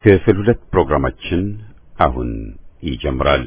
ክፍል ሁለት ፕሮግራማችን አሁን ይጀምራል።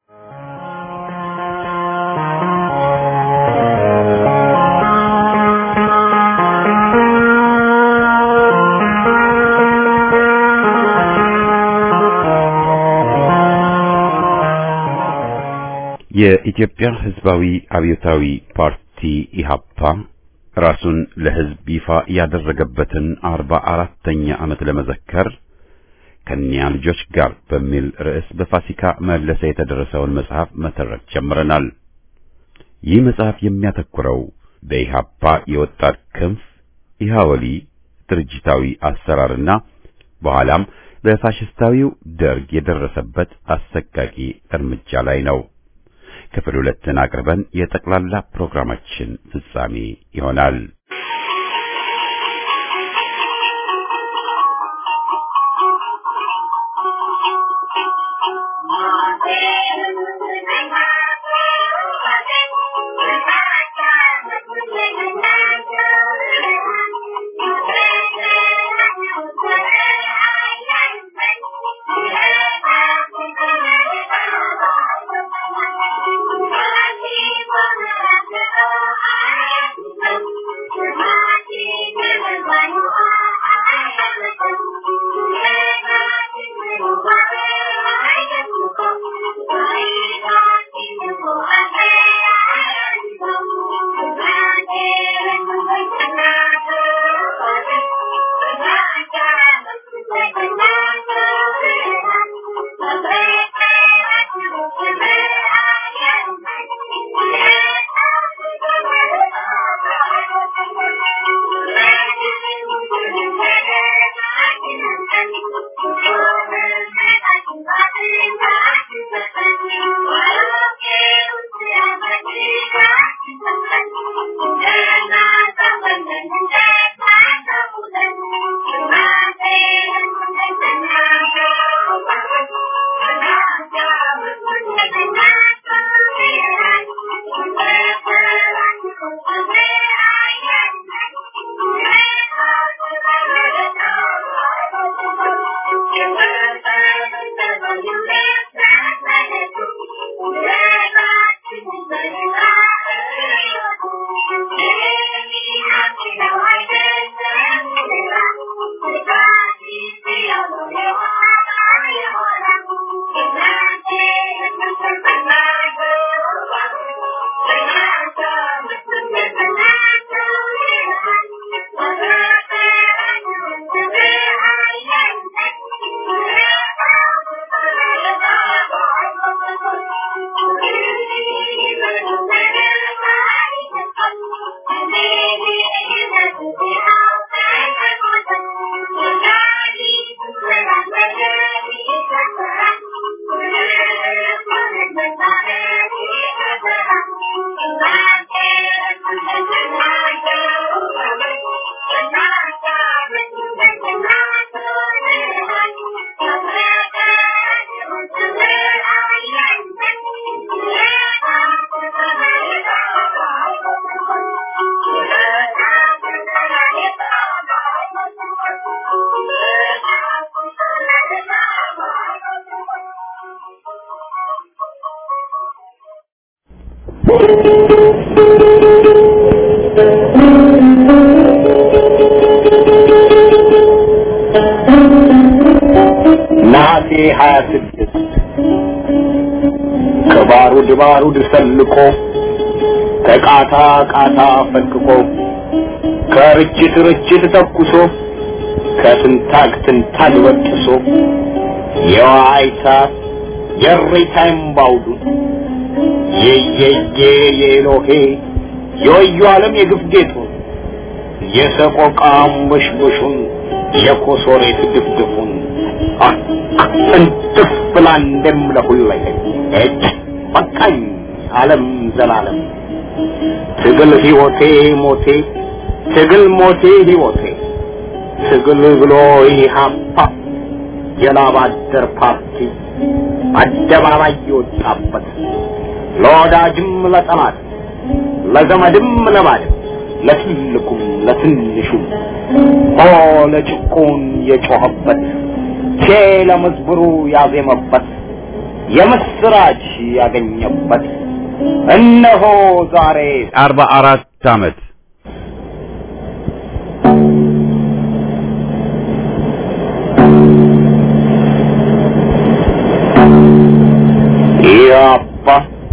የኢትዮጵያ ሕዝባዊ አብዮታዊ ፓርቲ ኢሃፓ ራሱን ለሕዝብ ይፋ ያደረገበትን አርባ አራተኛ ዓመት ለመዘከር ከኒያ ልጆች ጋር በሚል ርዕስ በፋሲካ መለሰ የተደረሰውን መጽሐፍ መተረክ ጀምረናል። ይህ መጽሐፍ የሚያተኩረው በኢሃፓ የወጣት ክንፍ ኢሃወሊ ድርጅታዊ አሰራርና በኋላም በፋሽስታዊው ደርግ የደረሰበት አሰቃቂ እርምጃ ላይ ነው። ክፍል ሁለትን አቅርበን የጠቅላላ ፕሮግራማችን ፍጻሜ ይሆናል። ነሐሴ ሀያ ስድስት ከባሩድ ባሩድ ሰልቆ ከቃታ ቃታ ፈንቅቆ ከርችት ርችት ተኩሶ ከትንታግ ትንታግ በጥሶ የዋይታ የሬታ እምባውዱ የየየ የኤሎሄ የወዩ ዓለም የግፍ ጌጡ የሰቆቃ አንበሽበሹን የኮሶሬት ድፍድፉን እንትፍ ብላ እንደምለሁለኝ እጅ በቃኝ ዓለም ዘላለም ትግል ሕይወቴ ሞቴ ትግል ሞቴ ሕይወቴ ትግል ብሎ ኢህአፓ የላብ አደር ፓርቲ አደባባይ የወጣበት ለወዳጅም ለጠላት ለዘመድም ለባድም ለትልቁም ለትንሹም ሆ ለጭቁን የጮኸበት ቼ ለመዝሙሩ ያዜመበት የምስራች ያገኘበት እነሆ ዛሬ አርባ አራት ዓመት ያባ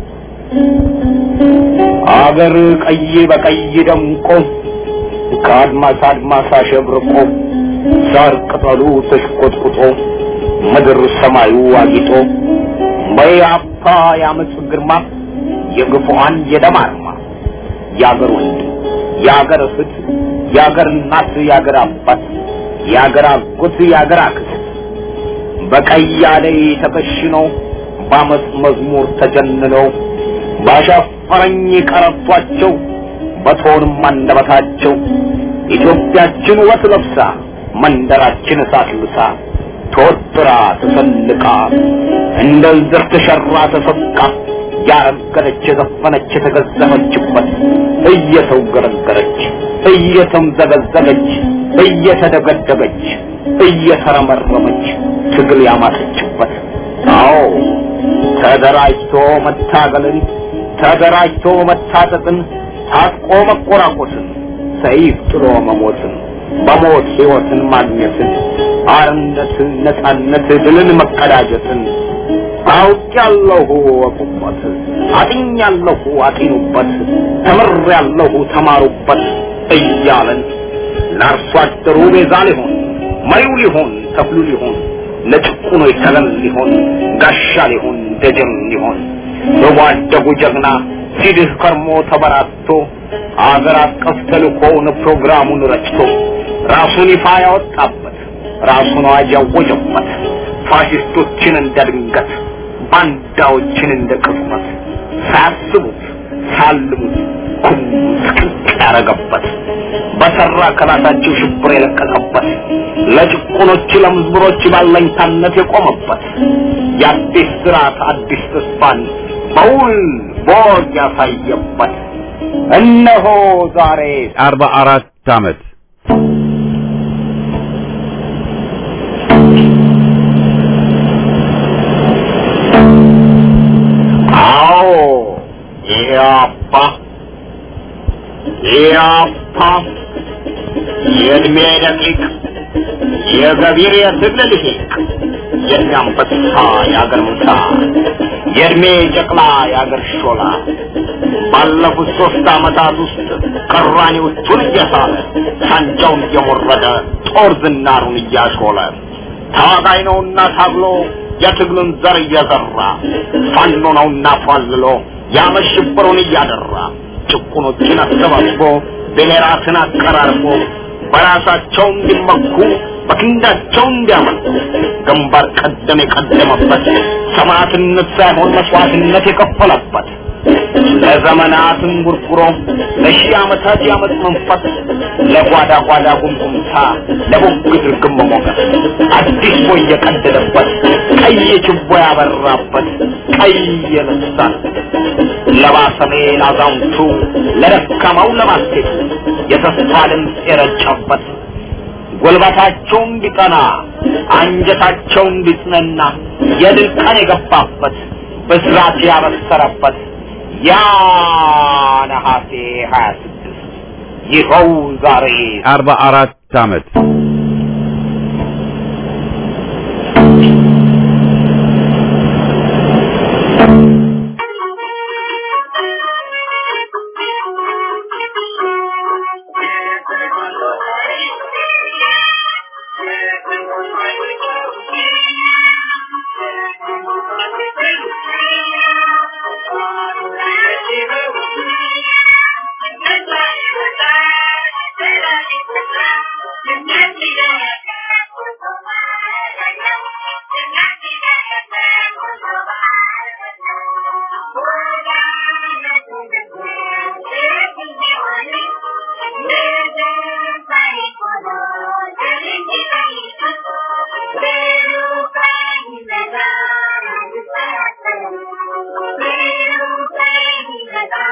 አገር ቀይ በቀይ ደምቆ ከአድማስ አድማስ አሸብርቆ ሳር ቅጠሉ ተሽቆጥቁጦ ምድር ሰማዩ አጊጦ በያፓ የአመፅ ግርማ የግፉዋን የደም አርማ የአገር ወንድም የአገር እህት የአገር እናት የአገር አባት የአገር አጎት የአገር አክስት በቀይ አደይ ተከሽነው በአመፅ መዝሙር ተጀንነው ባሻፈረኝ ቀረቷቸው በቶንም አንደበታቸው ኢትዮጵያችን ውበት ለብሳ መንደራችን እሳት ልብሳ ተወጥራ ተሰልቃ እንደ ዝር ተሸራ ተሰቃ ያረገደች የዘፈነች የተገዘፈችበት እየተውገረገረች እየተምዘገዘገች እየተደገደገች እየተረመረመች ትግል ያማጠችበት አዎ ተደራጅቶ መታገልን ተደራጅቶ መታጠቅን ታጥቆ መቆራቆስን ሰይፍ ጥሎ መሞትን በሞት ሕይወትን ማግኘትን አርነትን ነፃነት ድልን መቀዳጀትን አውቄያለሁ ወቁበት አጥኛለሁ አጢኑበት ተምሬያለሁ ተማሩበት እያለን ለአርሶ አደሩ ቤዛ ሊሆን መሪው ሊሆን ተክሉ ሊሆን ለጭቁኖች ተገን ሊሆን ጋሻ ሊሆን ደጀን ሊሆን በጓደጉ ጀግና ሲድህ ከርሞ ተበራቶ አገር አቀፍ ተልእኮውን ፕሮግራሙን ረጭቶ ራሱን ይፋ ያወጣበት ራሱን አዋጅ ያወጀበት ፋሽስቶችን እንደ ድንገት ባንዳዎችን እንደ ቅጽበት ሳያስቡት ሳልሙት ኩም ስቅቅ ያረገበት በሰራ ከራሳቸው ሽብር የለቀቀበት ለጭቁኖች ለምዝብሮች ባለኝታነት የቆመበት የአዲስ ስርዓት አዲስ ተስፋን በውል ቦግ ያሳየበት እነሆ ዛሬ አርባ አራት ዓመት አዎ ኢያፓ ኢያፓ የእድሜ ደቂቅ የገቢር የትግል ልሂቅ የእናንበሳ የአገር ምሳ የእድሜ ጨቅላ የአገር ሾላ ባለፉት ሶስት ዓመታት ውስጥ ቀራኔዎቹን እየሳለ ሳንጃውን እየሞረደ ጦር ዝናሩን እያሾለ ታጋይ ነውና ታግሎ የትግሉን ዘር እየዘራ ፋኖ ነውና ፏልሎ ያመሽብሩን እያደራ ጭቁኖችን አሰባስቦ ብሔራትን አቀራርቦ በራሳቸው እንዲመኩ በክንዳቸው እንዲያመልኩ ግንባር ቀደም የቀደመበት ሰማዕትነት ሳይሆን መስዋዕትነት የከፈለበት ለዘመናትን ጉርጉሮ ለሺህ ዓመታት ያመፅ መንፈስ ለጓዳ ጓዳ ጉምጉምታ ለቡግት ርግም ሞገስ አዲስ ቦይ የቀደደበት ቀይ ችቦ ያበራበት ቀይ የልሳን ለባሰሜ ላዛውንቱ ለደካማው ለማስቴቱ የተስፋ ድምፅ የረጨበት ጉልበታቸው እንዲጠና አንጀታቸው እንዲጽነና የድል ቀን የገባበት ብስራት ያበሰረበት ያ ነሐሴ ሀያ ስድስት ይኸው ዛሬ አርባ አራት ዓመት Thank you.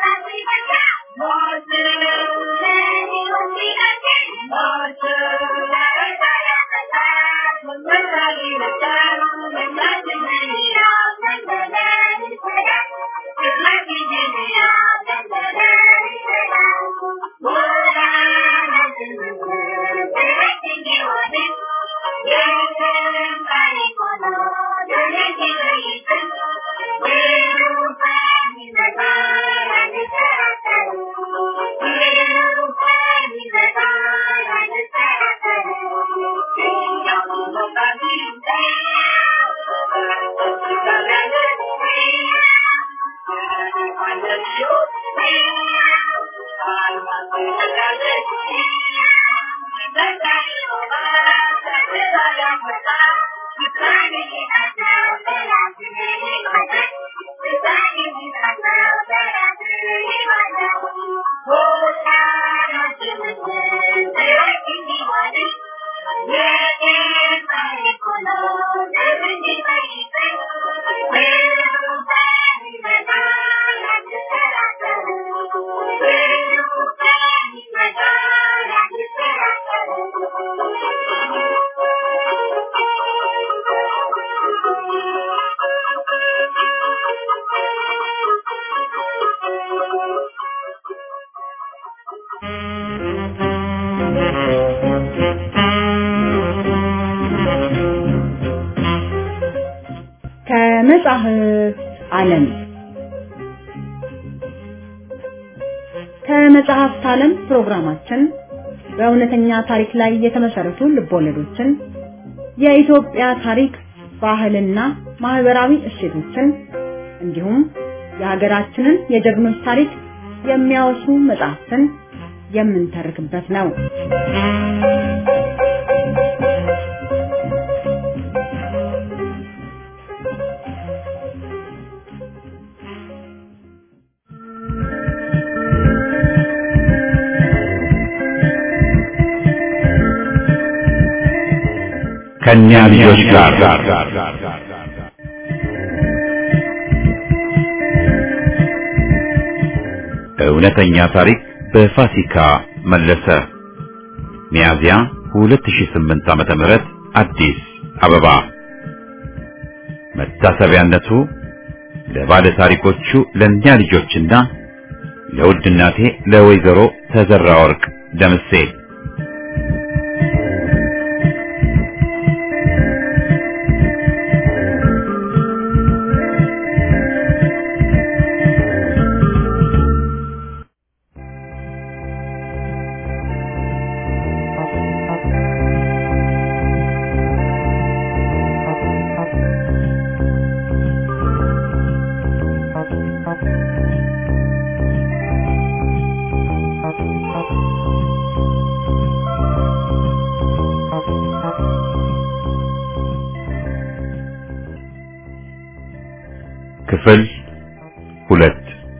ከመጽሐፍ ዓለም ከመጽሐፍት ዓለም ፕሮግራማችን በእውነተኛ ታሪክ ላይ የተመሰረቱ ልቦለዶችን፣ የኢትዮጵያ ታሪክ፣ ባህልና ማህበራዊ እሴቶችን እንዲሁም የሀገራችንን የጀግኖች ታሪክ የሚያወሱ መጽሐፍትን የምንተርክበት ነው። ከእኛ ልጆች ጋር እውነተኛ ታሪክ በፋሲካ መለሰ ሚያዝያ 2008 ዓመተ ምህረት አዲስ አበባ መታሰቢያነቱ ለባለ ታሪኮቹ ለእኛ ልጆችና ለውድ እናቴ ለወይዘሮ ተዘራ ወርቅ ደምሴ ክፍል ሁለት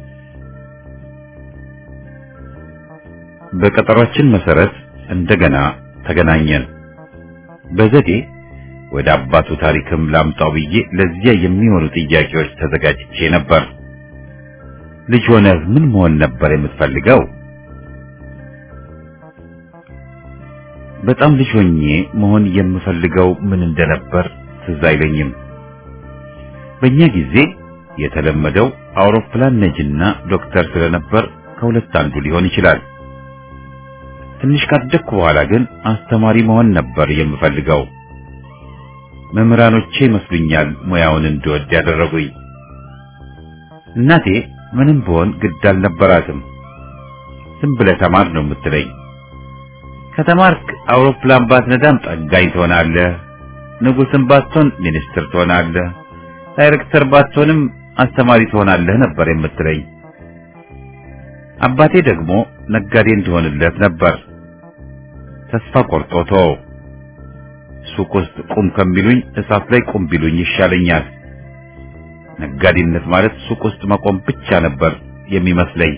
በቀጠሯችን መሰረት እንደገና ተገናኘን። በዘዴ ወደ አባቱ ታሪክም ላምጣው ብዬ ለዚያ የሚሆኑ ጥያቄዎች ተዘጋጅቼ ነበር። ልጅ ሆነህ ምን መሆን ነበር የምትፈልገው? በጣም ልጅ ሆኜ መሆን የምፈልገው ምን እንደነበር ትዝ አይለኝም። በእኛ ጊዜ የተለመደው አውሮፕላን ነጅና ዶክተር ስለነበር ከሁለት አንዱ ሊሆን ይችላል። ትንሽ ካደግኩ በኋላ ግን አስተማሪ መሆን ነበር የምፈልገው። መምህራኖቼ ይመስሉኛል ሙያውን እንድወድ ያደረጉኝ። እናቴ ምንም ብሆን ግድ አልነበራትም። ዝም ብለህ ተማር ነው የምትለኝ። ከተማርክ አውሮፕላን ባትነዳም ጠጋኝ ትሆናለህ፣ ንጉሥም ባትሆን ሚኒስትር ትሆናለህ፣ ዳይሬክተር ባትሆንም አስተማሪ ትሆናለህ ነበር የምትለኝ። አባቴ ደግሞ ነጋዴ እንድሆንለት ነበር። ተስፋ ቆርጦ ተወው። ሱቅ ውስጥ ቁም ከሚሉኝ እሳት ላይ ቁም ቢሉኝ ይሻለኛል። ነጋዴነት ማለት ሱቅ ውስጥ መቆም ብቻ ነበር የሚመስለኝ።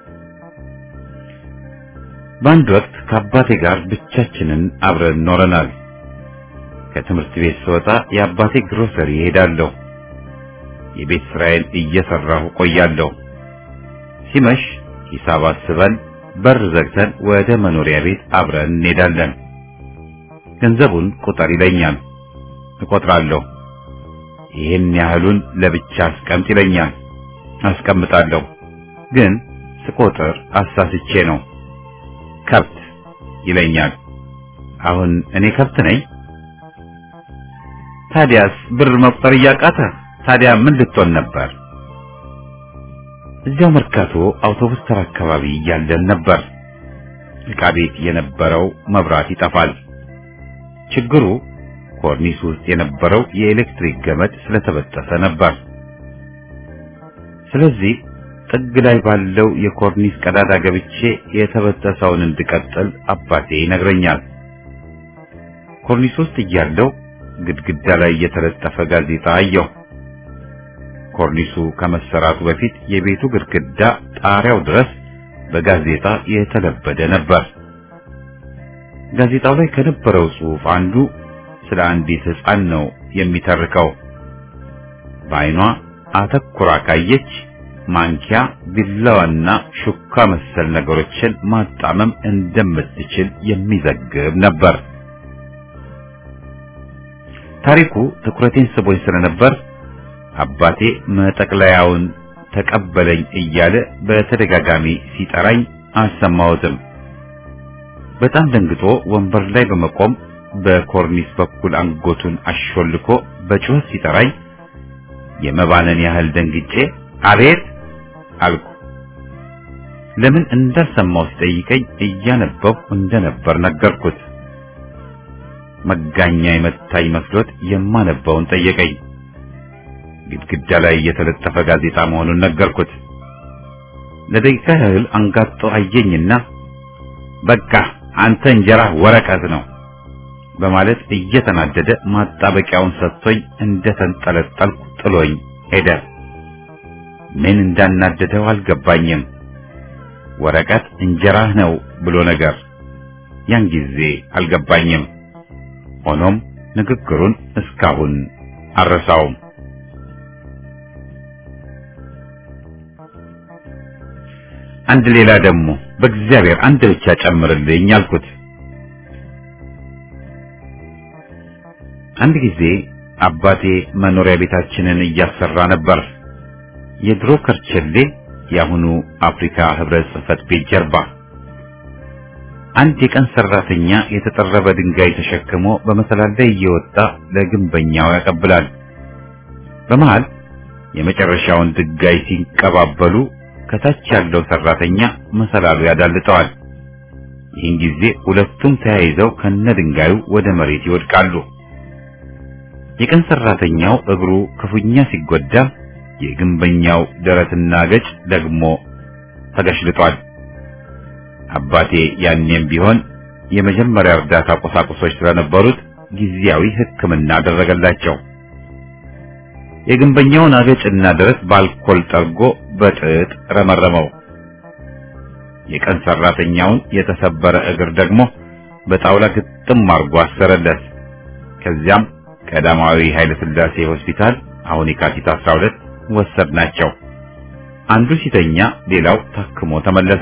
በአንድ ወቅት ከአባቴ ጋር ብቻችንን አብረን ኖረናል። ከትምህርት ቤት ስወጣ የአባቴ ግሮሰሪ እሄዳለሁ። የቤት ስራዬን እየሰራሁ ቆያለሁ። ሲመሽ ሂሳብ አስበን በር ዘግተን ወደ መኖሪያ ቤት አብረን እንሄዳለን። ገንዘቡን ቁጠር ይለኛል። እቆጥራለሁ። ይህን ያህሉን ለብቻ አስቀምጥ ይለኛል። አስቀምጣለሁ። ግን ስቆጥር አሳስቼ ነው። ከብት ይለኛል። አሁን እኔ ከብት ነኝ? ታዲያስ ብር መቁጠር እያቃተ ታዲያ ምን ልትሆን ነበር? እዚያው መርካቶ አውቶቡስ ተራ አካባቢ እያለን ነበር። ዕቃ ቤት የነበረው መብራት ይጠፋል። ችግሩ ኮርኒስ ውስጥ የነበረው የኤሌክትሪክ ገመድ ስለተበጠሰ ነበር። ስለዚህ ጥግ ላይ ባለው የኮርኒስ ቀዳዳ ገብቼ የተበጠሰውን እንድቀጥል አባቴ ይነግረኛል። ኮርኒስ ውስጥ እያለው ግድግዳ ላይ የተለጠፈ ጋዜጣ አየሁ። ኮርኒሱ ከመሰራቱ በፊት የቤቱ ግድግዳ ጣሪያው ድረስ በጋዜጣ የተለበደ ነበር። ጋዜጣው ላይ ከነበረው ጽሑፍ አንዱ ስለ አንዲት ሕፃን ነው የሚተርከው። በዓይኗ አተኩራ ካየች ማንኪያ፣ ቢላዋና ሹካ መሰል ነገሮችን ማጣመም እንደምትችል የሚዘግብ ነበር። ታሪኩ ትኩረቴን ስቦኝ ስለነበር አባቴ መጠቅለያውን ተቀበለኝ እያለ በተደጋጋሚ ሲጠራኝ አልሰማሁትም። በጣም ደንግጦ ወንበር ላይ በመቆም በኮርኒስ በኩል አንጎቱን አሾልኮ በጩኸት ሲጠራኝ የመባነን ያህል ደንግጬ አቤት አልኩ። ለምን እንዳልሰማው ሲጠይቀኝ እያነበብኩ እንደነበር ነገርኩት። መጋኛ የመታኝ መስሎት የማነበውን ጠየቀኝ። ግድግዳ ላይ የተለጠፈ ጋዜጣ መሆኑን ነገርኩት። ለደቂቃ ያህል አንጋጦ አየኝና በቃ አንተ እንጀራ ወረቀት ነው በማለት እየተናደደ ማጣበቂያውን ሰጥቶኝ እንደተንጠለጠልኩ ጥሎኝ ሄደ። ምን እንዳናደደው አልገባኝም። ወረቀት እንጀራህ ነው ብሎ ነገር ያን ጊዜ አልገባኝም። ሆኖም ንግግሩን እስካሁን አልረሳውም። አንድ ሌላ ደግሞ በእግዚአብሔር አንድ ብቻ ጨምርልኝ አልኩት። አንድ ጊዜ አባቴ መኖሪያ ቤታችንን እያሰራ ነበር። የድሮ ከርቸሌ የአሁኑ አፍሪካ ህብረት ጽሕፈት ቤት ጀርባ አንድ የቀን ሰራተኛ የተጠረበ ድንጋይ ተሸክሞ በመሰላል ላይ እየወጣ ለግንበኛው ያቀብላል። በመሃል የመጨረሻውን ድንጋይ ሲንቀባበሉ ከታች ያለው ሰራተኛ መሰላሉ ያዳልጠዋል። ይህን ጊዜ ሁለቱም ተያይዘው ከነ ድንጋዩ ወደ መሬት ይወድቃሉ። የቀን ሰራተኛው እግሩ ክፉኛ ሲጎዳ፣ የግንበኛው ደረትና ገጭ ደግሞ ተገሽልጧል። አባቴ ያኔም ቢሆን የመጀመሪያ እርዳታ ቁሳቁሶች ስለነበሩት ጊዜያዊ ሕክምና አደረገላቸው። የግንበኛውን አገጭና ደረት በአልኮል ጠርጎ በጥጥ ረመረመው። የቀን ሰራተኛውን የተሰበረ እግር ደግሞ በጣውላ ግጥም አርጎ አሰረለት። ከዚያም ቀዳማዊ ኃይለ ሥላሴ ሆስፒታል አሁን የካቲት 12 ወሰድናቸው። አንዱ ሲተኛ ሌላው ታክሞ ተመለሰ።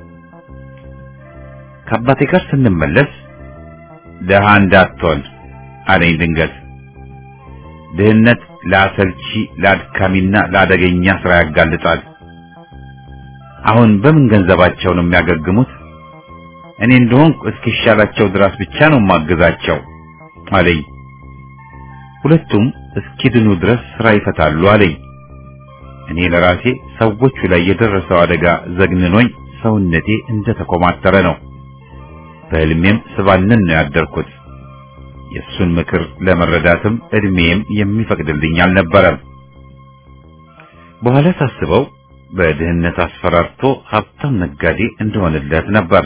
ከአባቴ ጋር ስንመለስ ደሃ እንዳትሆን አለኝ ድንገት። ድህነት ለአሰልቺ ለአድካሚና ለአደገኛ ስራ ያጋልጣል። አሁን በምን ገንዘባቸው ነው የሚያገግሙት? እኔ እንደሆንኩ እስኪሻላቸው ድረስ ብቻ ነው ማግዛቸው አለኝ። ሁለቱም እስኪድኑ ድረስ ስራ ይፈታሉ አለኝ። እኔ ለራሴ ሰዎቹ ላይ የደረሰው አደጋ ዘግንኖኝ ሰውነቴ እንደተኮማተረ ነው። በህልሜም ስባንን ነው ያደርኩት። የእሱን ምክር ለመረዳትም እድሜም የሚፈቅድልኝ አልነበረም። በኋላ ሳስበው በድህነት አስፈራርቶ ሀብታም ነጋዴ እንደሆነለት ነበር።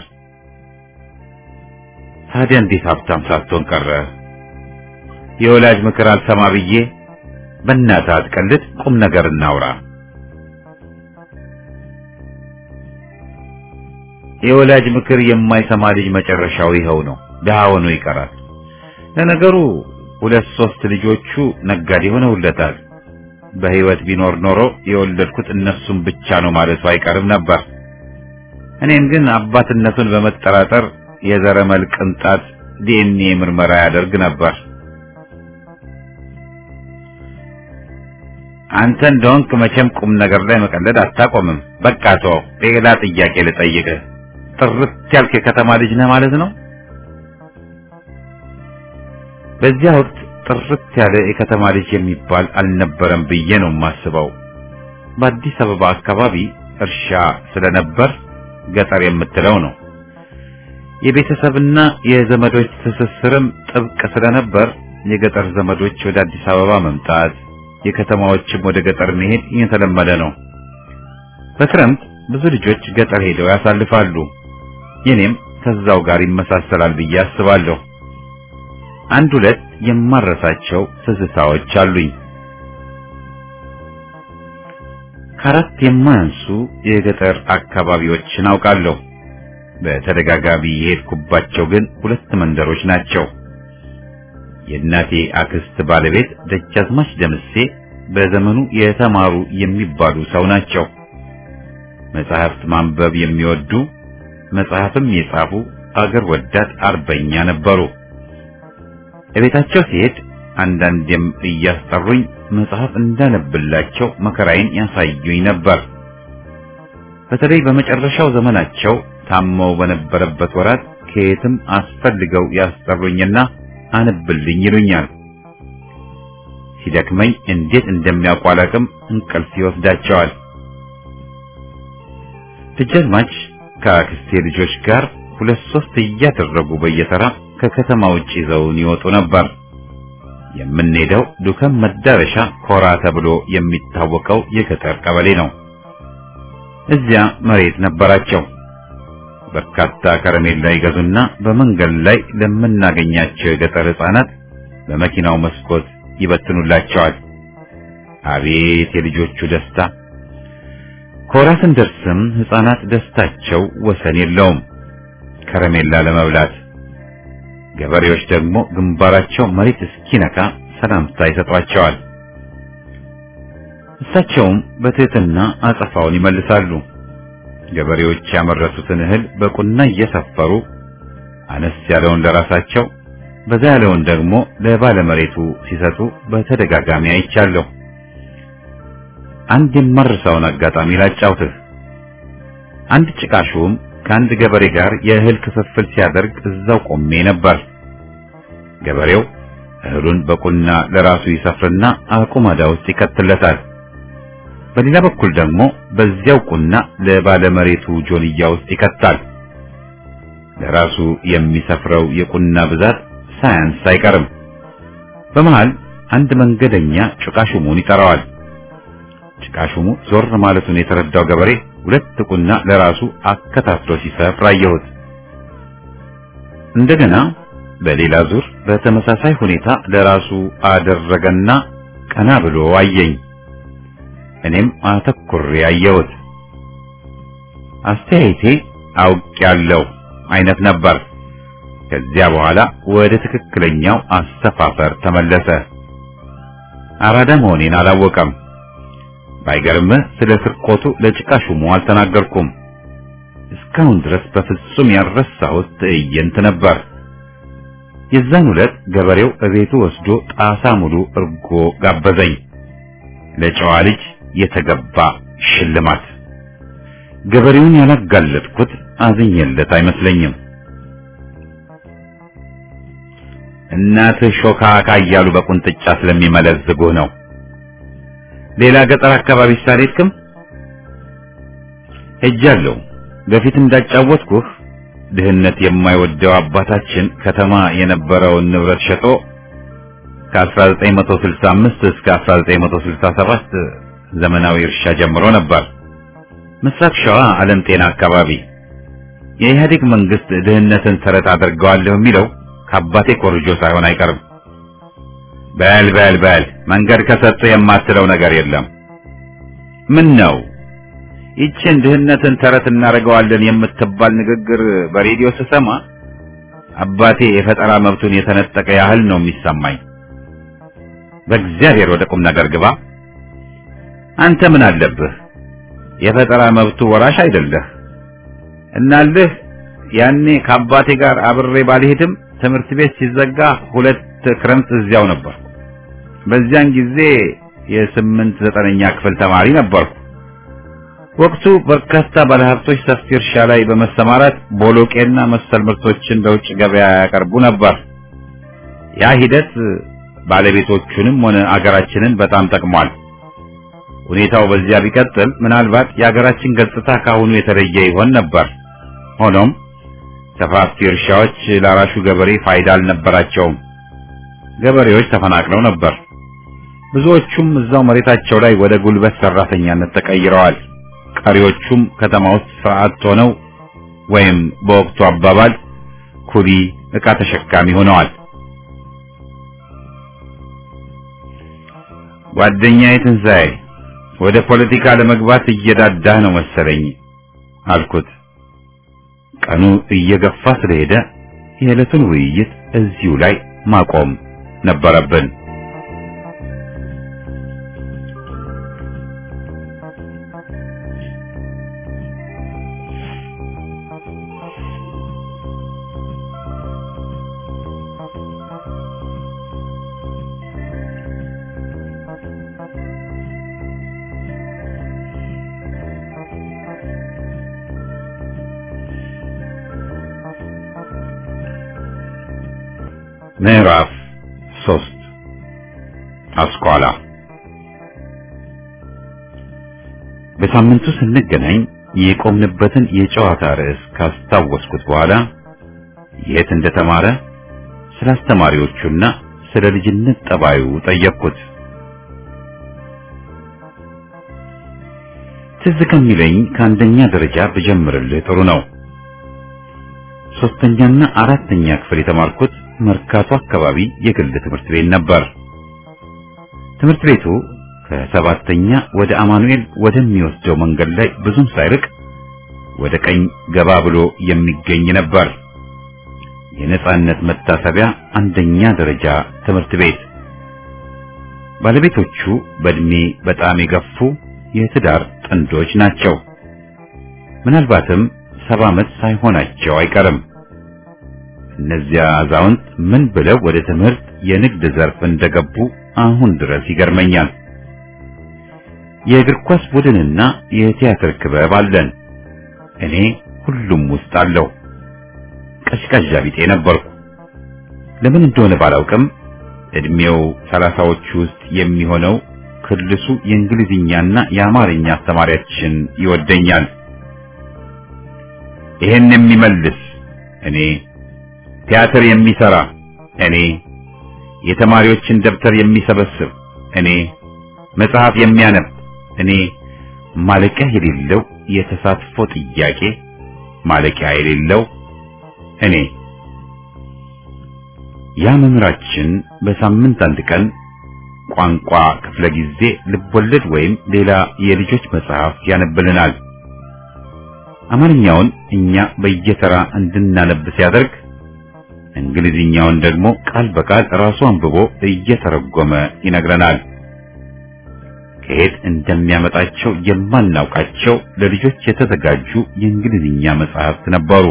ታዲያ እንዴት ሀብታም ሳትሆን ቀረ? የወላጅ ምክር አልሰማ ብዬ በእናትህ አትቀልድ፣ ቁም ነገር እናውራ። የወላጅ ምክር የማይሰማ ልጅ መጨረሻው ይኸው ነው፣ ድሃ ሆኖ ይቀራል። ለነገሩ ሁለት ሶስት ልጆቹ ነጋዴ ሆነውለታል። በሕይወት ቢኖር ኖሮ የወለድኩት እነሱን ብቻ ነው ማለቱ አይቀርም ነበር። እኔን ግን አባትነቱን በመጠራጠር የዘረመል ቅንጣት ዲኤንኤ ምርመራ ያደርግ ነበር። አንተ እንደሆንክ መቼም ቁም ነገር ላይ መቀለድ አታቆምም። በቃ ተው፣ ሌላ ጥያቄ ልጠይቅህ። ጥርት ያልክ የከተማ ልጅ ነህ ማለት ነው? በዚያ ወቅት ጥርት ያለ የከተማ ልጅ የሚባል አልነበረም ብዬ ነው የማስበው። በአዲስ አበባ አካባቢ እርሻ ስለነበር ገጠር የምትለው ነው። የቤተሰብና የዘመዶች ትስስርም ጥብቅ ስለነበር የገጠር ዘመዶች ወደ አዲስ አበባ መምጣት፣ የከተማዎችም ወደ ገጠር መሄድ የተለመደ ነው። በክረምት ብዙ ልጆች ገጠር ሄደው ያሳልፋሉ። የኔም ከዛው ጋር ይመሳሰላል ብዬ አስባለሁ። አንድ ሁለት የማረሳቸው ትዝታዎች አሉኝ። ከአራት የማያንሱ የገጠር አካባቢዎችን አውቃለሁ። በተደጋጋሚ የሄድኩባቸው ግን ሁለት መንደሮች ናቸው። የእናቴ አክስት ባለቤት ደጃዝማች ደምሴ በዘመኑ የተማሩ የሚባሉ ሰው ናቸው። መጽሐፍት ማንበብ የሚወዱ መጽሐፍም የጻፉ አገር ወዳድ አርበኛ ነበሩ። እቤታቸው ሲሄድ አንዳንዴም እያስጠሩኝ መጽሐፍ እንዳነብላቸው መከራዬን ያሳዩኝ ነበር። በተለይ በመጨረሻው ዘመናቸው ታመው በነበረበት ወራት ከየትም አስፈልገው ያስጠሩኝና አንብልኝ ይሉኛል። ሲደክመኝ እንዴት እንደሚያቋላቅም እንቅልፍ ይወስዳቸዋል። ደጃዝማች ከአክስቴ ልጆች ጋር ሁለት ሶስት እያደረጉ በየተራ ከከተማ ውጭ ይዘውን ይወጡ ነበር። የምንሄደው ዱከም መዳረሻ ኮራ ተብሎ የሚታወቀው የገጠር ቀበሌ ነው። እዚያ መሬት ነበራቸው። በርካታ ከረሜላ ይገዙና በመንገድ ላይ ለምናገኛቸው የገጠር ሕፃናት በመኪናው መስኮት ይበትኑላቸዋል። አቤት የልጆቹ ደስታ! ኮራ ስንደርስም ሕፃናት ደስታቸው ወሰን የለውም ከረሜላ ለመብላት። ገበሬዎች ደግሞ ግንባራቸው መሬት እስኪነካ ሰላምታ ይሰጧቸዋል። እሳቸውም በትህትና አጸፋውን ይመልሳሉ። ገበሬዎች ያመረቱትን እህል በቁና እየሰፈሩ አነስ ያለውን ለራሳቸው በዛ ያለውን ደግሞ ለባለመሬቱ ሲሰጡ በተደጋጋሚ አይቻለሁ። አንድ የማርሳውን አጋጣሚ ላጫውትህ። አንድ ጭቃሹም ከአንድ ገበሬ ጋር የእህል ክፍፍል ሲያደርግ እዛው ቆሜ ነበር። ገበሬው እህሉን በቁና ለራሱ ይሰፍርና አቁማዳ ውስጥ ይከትለታል። በሌላ በኩል ደግሞ በዚያው ቁና ለባለመሬቱ ጆንያ ውስጥ ይከታል። ለራሱ የሚሰፍረው የቁና ብዛት ሳያንስ አይቀርም። በመሃል አንድ መንገደኛ ጭቃሹሙን ይጠራዋል። ጭቃሹሙ ዞር ማለቱን የተረዳው ገበሬ ሁለት ቁና ለራሱ አከታትሎ ሲሰፍር አየሁት። እንደገና በሌላ ዙር በተመሳሳይ ሁኔታ ለራሱ አደረገና ቀና ብሎ አየኝ። እኔም አተኩሬ አየሁት። አስተያየቴ አውቄያለሁ አይነት ነበር። ከዚያ በኋላ ወደ ትክክለኛው አሰፋፈር ተመለሰ። አራዳ መሆኔን አላወቀም። ባይገርምህ ስለ ስርቆቱ ለጭቃ ሹሙ አልተናገርኩም። እስካሁን ድረስ በፍጹም ያልረሳሁት ትዕይንት ነበር። የዛን ዕለት ገበሬው እቤቱ ወስዶ ጣሳ ሙሉ እርጎ ጋበዘኝ። ለጨዋ ልጅ የተገባ ሽልማት። ገበሬውን ያላጋለጥኩት አዝኜለት አይመስለኝም። እናትህ ሾካካ እያሉ በቁንጥጫ ስለሚመለዝጉህ ነው። ሌላ ገጠር አካባቢ ሳልሄድክም? ሄጃለሁ። በፊት እንዳጫወትኩህ ድህነት የማይወደው አባታችን ከተማ የነበረውን ንብረት ሸጦ ከ1965 እስከ 1967 ዘመናዊ እርሻ ጀምሮ ነበር። ምስራቅ ሸዋ ዓለም ጤና አካባቢ የኢህአዴግ መንግስት ድህነትን ተረት አድርገዋለሁ የሚለው ከአባቴ ኮርጆ ሳይሆን አይቀርም። በል በል በል መንገድ ከሰጡ የማትለው ነገር የለም። ምን ነው ይችን ድህነትን ተረት እናደርገዋለን የምትባል ንግግር በሬዲዮ ስሰማ አባቴ የፈጠራ መብቱን የተነጠቀ ያህል ነው የሚሰማኝ። በእግዚአብሔር ወደ ቁም ነገር ግባ። አንተ ምን አለብህ? የፈጠራ መብቱ ወራሽ አይደለህ። እናልህ ያኔ ከአባቴ ጋር አብሬ ባልሄድም ትምህርት ቤት ሲዘጋ ሁለት ክረምት እዚያው ነበር። በዚያን ጊዜ የስምንት ዘጠነኛ ክፍል ተማሪ ነበርኩ። ወቅቱ በርካታ ባለሀብቶች ሰፊ እርሻ ላይ በመሰማራት ቦሎቄና መሰል ምርቶችን ለውጭ ገበያ ያቀርቡ ነበር። ያ ሂደት ባለቤቶቹንም ሆነ አገራችንን በጣም ጠቅሟል። ሁኔታው በዚያ ቢቀጥል ምናልባት የአገራችን ገጽታ ካሁኑ የተለየ ይሆን ነበር። ሆኖም ሰፋፊ እርሻዎች ለአራሹ ገበሬ ፋይዳ አልነበራቸውም። ገበሬዎች ተፈናቅለው ነበር። ብዙዎቹም እዛው መሬታቸው ላይ ወደ ጉልበት ሰራተኛነት ተቀይረዋል። ቀሪዎቹም ከተማ ውስጥ ስርዓት ሆነው ወይም በወቅቱ አባባል ኩሊ ዕቃ ተሸካሚ ሆነዋል። ጓደኛዬ ትንሣኤ ወደ ፖለቲካ ለመግባት እየዳዳህ ነው መሰለኝ አልኩት። ቀኑ እየገፋ ስለሄደ የዕለቱን ውይይት እዚሁ ላይ ማቆም ነበረብን። ምዕራፍ ሶስት አስኳላ በሳምንቱ ስንገናኝ የቆምንበትን የጨዋታ ርዕስ ካስታወስኩት በኋላ የት እንደተማረ ስለ አስተማሪዎቹና ስለ ልጅነት ጠባዩ ጠየቅኩት። ትዝ ከሚለኝ ከአንደኛ ደረጃ ብጀምርልህ ጥሩ ነው። ሶስተኛና አራተኛ ክፍል የተማርኩት መርካቶ አካባቢ የግል ትምህርት ቤት ነበር። ትምህርት ቤቱ ከሰባተኛ ወደ አማኑኤል ወደሚወስደው መንገድ ላይ ብዙም ሳይርቅ ወደ ቀኝ ገባ ብሎ የሚገኝ ነበር። የነጻነት መታሰቢያ አንደኛ ደረጃ ትምህርት ቤት። ባለቤቶቹ በእድሜ በጣም የገፉ የትዳር ጥንዶች ናቸው። ምናልባትም ሰባ ዓመት ሳይሆናቸው አይቀርም። እነዚያ አዛውንት ምን ብለው ወደ ትምህርት የንግድ ዘርፍ እንደገቡ አሁን ድረስ ይገርመኛል። የእግር ኳስ ቡድንና የቲያትር ክበብ አለን። እኔ ሁሉም ውስጥ አለው። ቀዥቃዣ ቢጤ ነበርኩ። ለምን እንደሆነ ባላውቅም እድሜው ሰላሳዎቹ ውስጥ የሚሆነው ክልሱ የእንግሊዝኛና የአማርኛ አስተማሪያችን ይወደኛል። ይሄን የሚመልስ እኔ ቲያትር የሚሰራ እኔ፣ የተማሪዎችን ደብተር የሚሰበስብ እኔ፣ መጽሐፍ የሚያነብ እኔ፣ ማለቂያ የሌለው የተሳትፎ ጥያቄ ማለቂያ የሌለው እኔ። ያ መምህራችን በሳምንት አንድ ቀን ቋንቋ ክፍለ ጊዜ ልቦለድ ወይም ሌላ የልጆች መጽሐፍ ያነብልናል። አማርኛውን እኛ በየተራ እንድናነብ ሲያደርግ እንግሊዝኛውን ደግሞ ቃል በቃል ራሱ አንብቦ እየተረጎመ ይነግረናል። ከየት እንደሚያመጣቸው የማናውቃቸው ለልጆች የተዘጋጁ የእንግሊዝኛ መጽሐፍት ነበሩ።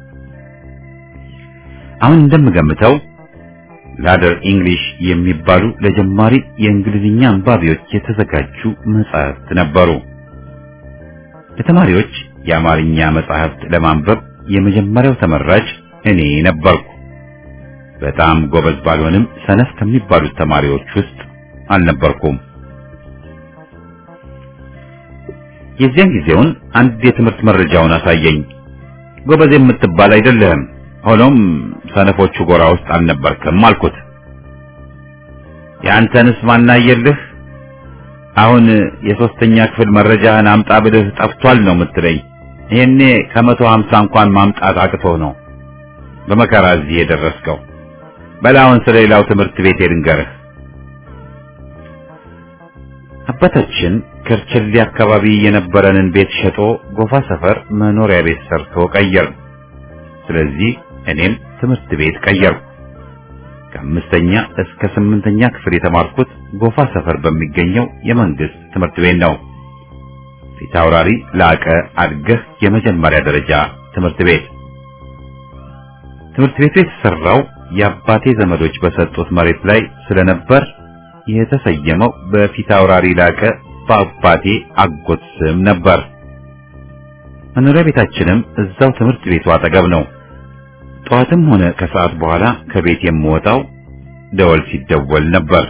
አሁን እንደምገምተው ላደር ኢንግሊሽ የሚባሉ ለጀማሪ የእንግሊዝኛ አንባቢዎች የተዘጋጁ መጽሐፍት ነበሩ። ለተማሪዎች የአማርኛ መጽሐፍት ለማንበብ የመጀመሪያው ተመራጭ እኔ ነበርኩ። በጣም ጎበዝ ባልሆንም ሰነፍ ከሚባሉት ተማሪዎች ውስጥ አልነበርኩም። የዚያን ጊዜውን አንድ የትምህርት መረጃውን አሳየኝ። ጎበዝ የምትባል አይደለህም፣ ሆኖም ሰነፎቹ ጎራ ውስጥ አልነበርክም አልኩት። የአንተንስ ማናየልህ? አሁን የሶስተኛ ክፍል መረጃህን አምጣ ብልህ ጠፍቷል ነው የምትለኝ? ይሄኔ ከመቶ ሀምሳ እንኳን ማምጣት አቅቶ ነው በመከራ እዚህ የደረስከው። በላውን ስለ ሌላው ትምህርት ቤት ልንገርህ። አባታችን ከርቸሌ አካባቢ የነበረንን ቤት ሸጦ ጎፋ ሰፈር መኖሪያ ቤት ሰርቶ ቀየር። ስለዚህ እኔም ትምህርት ቤት ቀየርኩ። ከአምስተኛ እስከ ስምንተኛ ክፍል የተማርኩት ጎፋ ሰፈር በሚገኘው የመንግስት ትምህርት ቤት ነው። ፊታውራሪ ላቀ አድገህ የመጀመሪያ ደረጃ ትምህርት ቤት። ትምህርት ቤቱ የተሰራው የአባቴ ዘመዶች በሰጡት መሬት ላይ ስለነበር የተሰየመው በፊታውራሪ ላቀ በአባቴ አጎት ስም ነበር። መኖሪያ ቤታችንም እዛው ትምህርት ቤቱ አጠገብ ነው። ጠዋትም ሆነ ከሰዓት በኋላ ከቤት የምወጣው ደወል ሲደወል ነበር።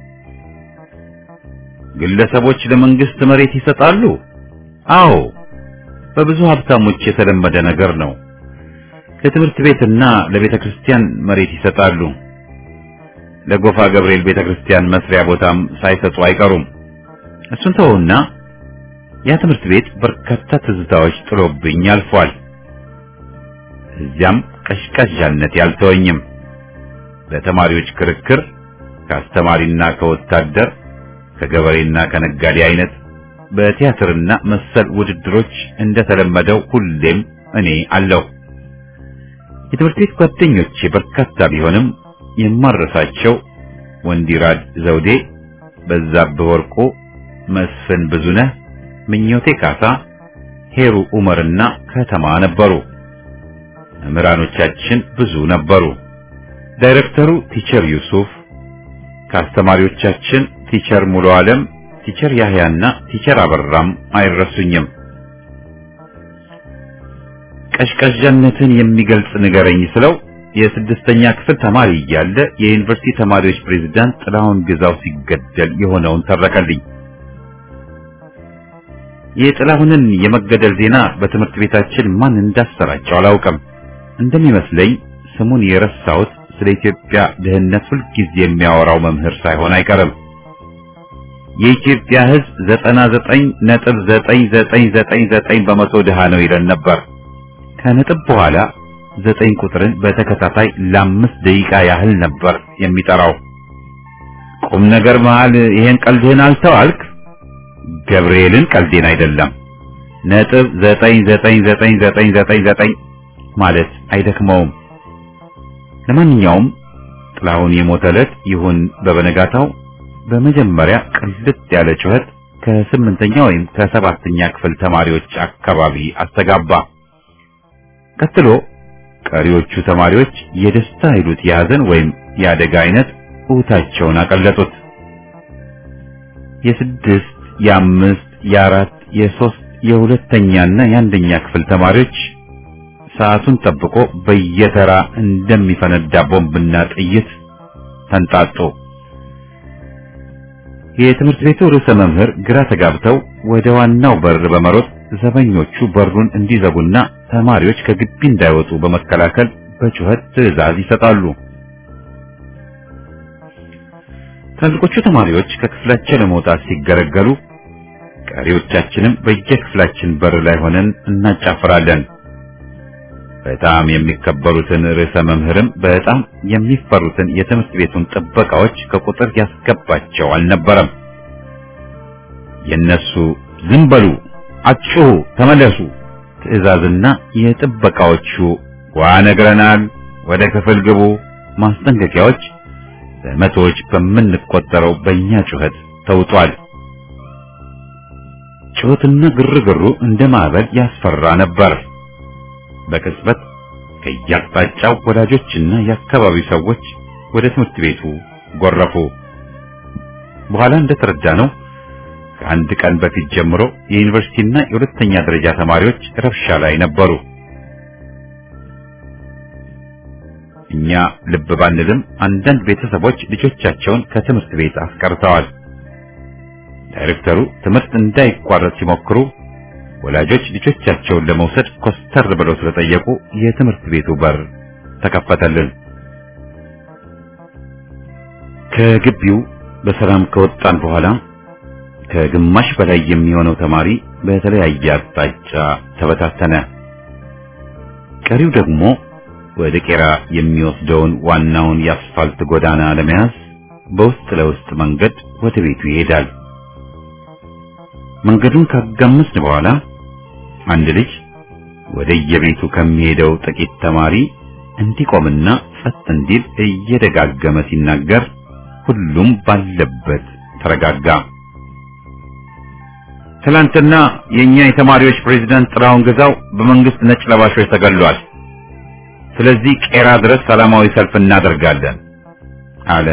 ግለሰቦች ለመንግስት መሬት ይሰጣሉ? አዎ፣ በብዙ ሀብታሞች የተለመደ ነገር ነው። ለትምህርት ቤትና ለቤተ ክርስቲያን መሬት ይሰጣሉ። ለጎፋ ገብርኤል ቤተ ክርስቲያን መስሪያ ቦታም ሳይሰጡ አይቀሩም። እሱን ተወውና ያ ትምህርት ቤት በርካታ ትዝታዎች ጥሎብኝ አልፏል። እዚያም ቀሽቃዣነት ያልተወኝም። በተማሪዎች ክርክር ከአስተማሪና ከወታደር ከገበሬና ከነጋዴ አይነት በቲያትርና መሰል ውድድሮች እንደተለመደው ሁሌም እኔ አለሁ። የትምህርት ቤት ጓደኞቼ በርካታ ቢሆንም የማረሳቸው ወንዲራድ ዘውዴ፣ በዛብህ ወርቁ፣ መስፍን ብዙነህ፣ ምኞቴ ካሳ፣ ሄሩ ኡመርና ከተማ ነበሩ። መምህራኖቻችን ብዙ ነበሩ። ዳይሬክተሩ ቲቸር ዩሱፍ፣ ከአስተማሪዎቻችን ቲቸር ሙሉ ዓለም፣ ቲቸር ያህያና ቲቸር አበራም አይረሱኝም። ቀሽቀዣነትን የሚገልጽ ንገረኝ ስለው የስድስተኛ ክፍል ተማሪ እያለ የዩኒቨርሲቲ ተማሪዎች ፕሬዝዳንት ጥላሁን ግዛው ሲገደል የሆነውን ተረከልኝ። የጥላሁንን የመገደል ዜና በትምህርት ቤታችን ማን እንዳሰራጨው አላውቅም። እንደሚመስለኝ ስሙን የረሳሁት ስለ ኢትዮጵያ ድህነት ሁልጊዜ የሚያወራው መምህር ሳይሆን አይቀርም። የኢትዮጵያ ሕዝብ ዘጠና ዘጠኝ ነጥብ ዘጠኝ ዘጠኝ ዘጠኝ ዘጠኝ በመቶ ድሃ ነው ይለን ነበር። ከነጥብ በኋላ ዘጠኝ ቁጥርን በተከታታይ ለአምስት ደቂቃ ያህል ነበር የሚጠራው። ቁም ነገር መሃል ይሄን ቀልድህን አልተዋልክ? ገብርኤልን ቀልዴን አይደለም። ነጥብ ዘጠኝ ዘጠኝ ዘጠኝ ዘጠኝ ዘጠኝ ዘጠኝ ማለት አይደክመውም። ለማንኛውም ጥላሁን የሞተ ዕለት ይሁን በበነጋታው በመጀመሪያ ቅልጥ ያለ ጩኸት ከስምንተኛ ወይም ከሰባተኛ ክፍል ተማሪዎች አካባቢ አስተጋባ። ቀጥሎ ቀሪዎቹ ተማሪዎች የደስታ ይሉት የሐዘን ወይም የአደጋ አይነት እውታቸውን አቀለጡት። የስድስት የአምስት የአራት የሶስት የሁለተኛና የአንደኛ ክፍል ተማሪዎች ሰዓቱን ጠብቆ በየተራ እንደሚፈነዳ ቦምብና ጥይት ተንጣጡ። የትምህርት ቤቱ ርዕሰ መምህር ግራ ተጋብተው ወደ ዋናው በር በመሮጥ ዘበኞቹ በሩን እንዲዘጉና ተማሪዎች ከግቢ እንዳይወጡ በመከላከል በጩኸት ትዕዛዝ ይሰጣሉ። ትላልቆቹ ተማሪዎች ከክፍላቸው ለመውጣት ሲገለገሉ፣ ቀሪዎቻችንም በየክፍላችን በር ላይ ሆነን እናጫፍራለን። በጣም የሚከበሩትን ርዕሰ መምህርም በጣም የሚፈሩትን የትምህርት ቤቱን ጥበቃዎች ከቁጥር ያስገባቸው አልነበረም። የነሱ ዝም በሉ፣ አትጩሁ፣ ተመለሱ ትዕዛዝና የጥበቃዎቹ ዋ ነግረናል፣ ወደ ክፍል ግቡ ማስጠንቀቂያዎች በመቶዎች በምንቆጠረው በእኛ ጩኸት ተውጧል። ጩኸትና ግርግሩ እንደ ማዕበል ያስፈራ ነበር። በቅጽበት ከየአቅጣጫው ወላጆችና የአካባቢው ሰዎች ወደ ትምህርት ቤቱ ጎረፉ። በኋላ እንደተረዳነው ከአንድ ቀን በፊት ጀምሮ የዩኒቨርሲቲና የሁለተኛ ደረጃ ተማሪዎች ረብሻ ላይ ነበሩ። እኛ ልብ ባንልም አንዳንድ ቤተሰቦች ልጆቻቸውን ከትምህርት ቤት አስቀርተዋል። ዳይሬክተሩ ትምህርት እንዳይቋረጥ ሲሞክሩ ወላጆች ልጆቻቸውን ለመውሰድ ኮስተር ብለው ስለጠየቁ የትምህርት ቤቱ በር ተከፈተልን። ከግቢው በሰላም ከወጣን በኋላ ከግማሽ በላይ የሚሆነው ተማሪ በተለያየ አቅጣጫ ተበታተነ። ቀሪው ደግሞ ወደ ቄራ የሚወስደውን ዋናውን የአስፋልት ጎዳና ለመያዝ በውስጥ ለውስጥ መንገድ ወደ ቤቱ ይሄዳል። መንገዱን ካጋመስን በኋላ አንድ ልጅ ወደ የቤቱ ከሚሄደው ጥቂት ተማሪ እንዲቆምና ጸጥ እንዲል እየደጋገመ ሲናገር ሁሉም ባለበት ተረጋጋ። ትላንትና የኛ የተማሪዎች ፕሬዝዳንት ጥላሁን ግዛው በመንግስት ነጭ ለባሾች ተገሏል። ስለዚህ ቄራ ድረስ ሰላማዊ ሰልፍ እናደርጋለን አለ።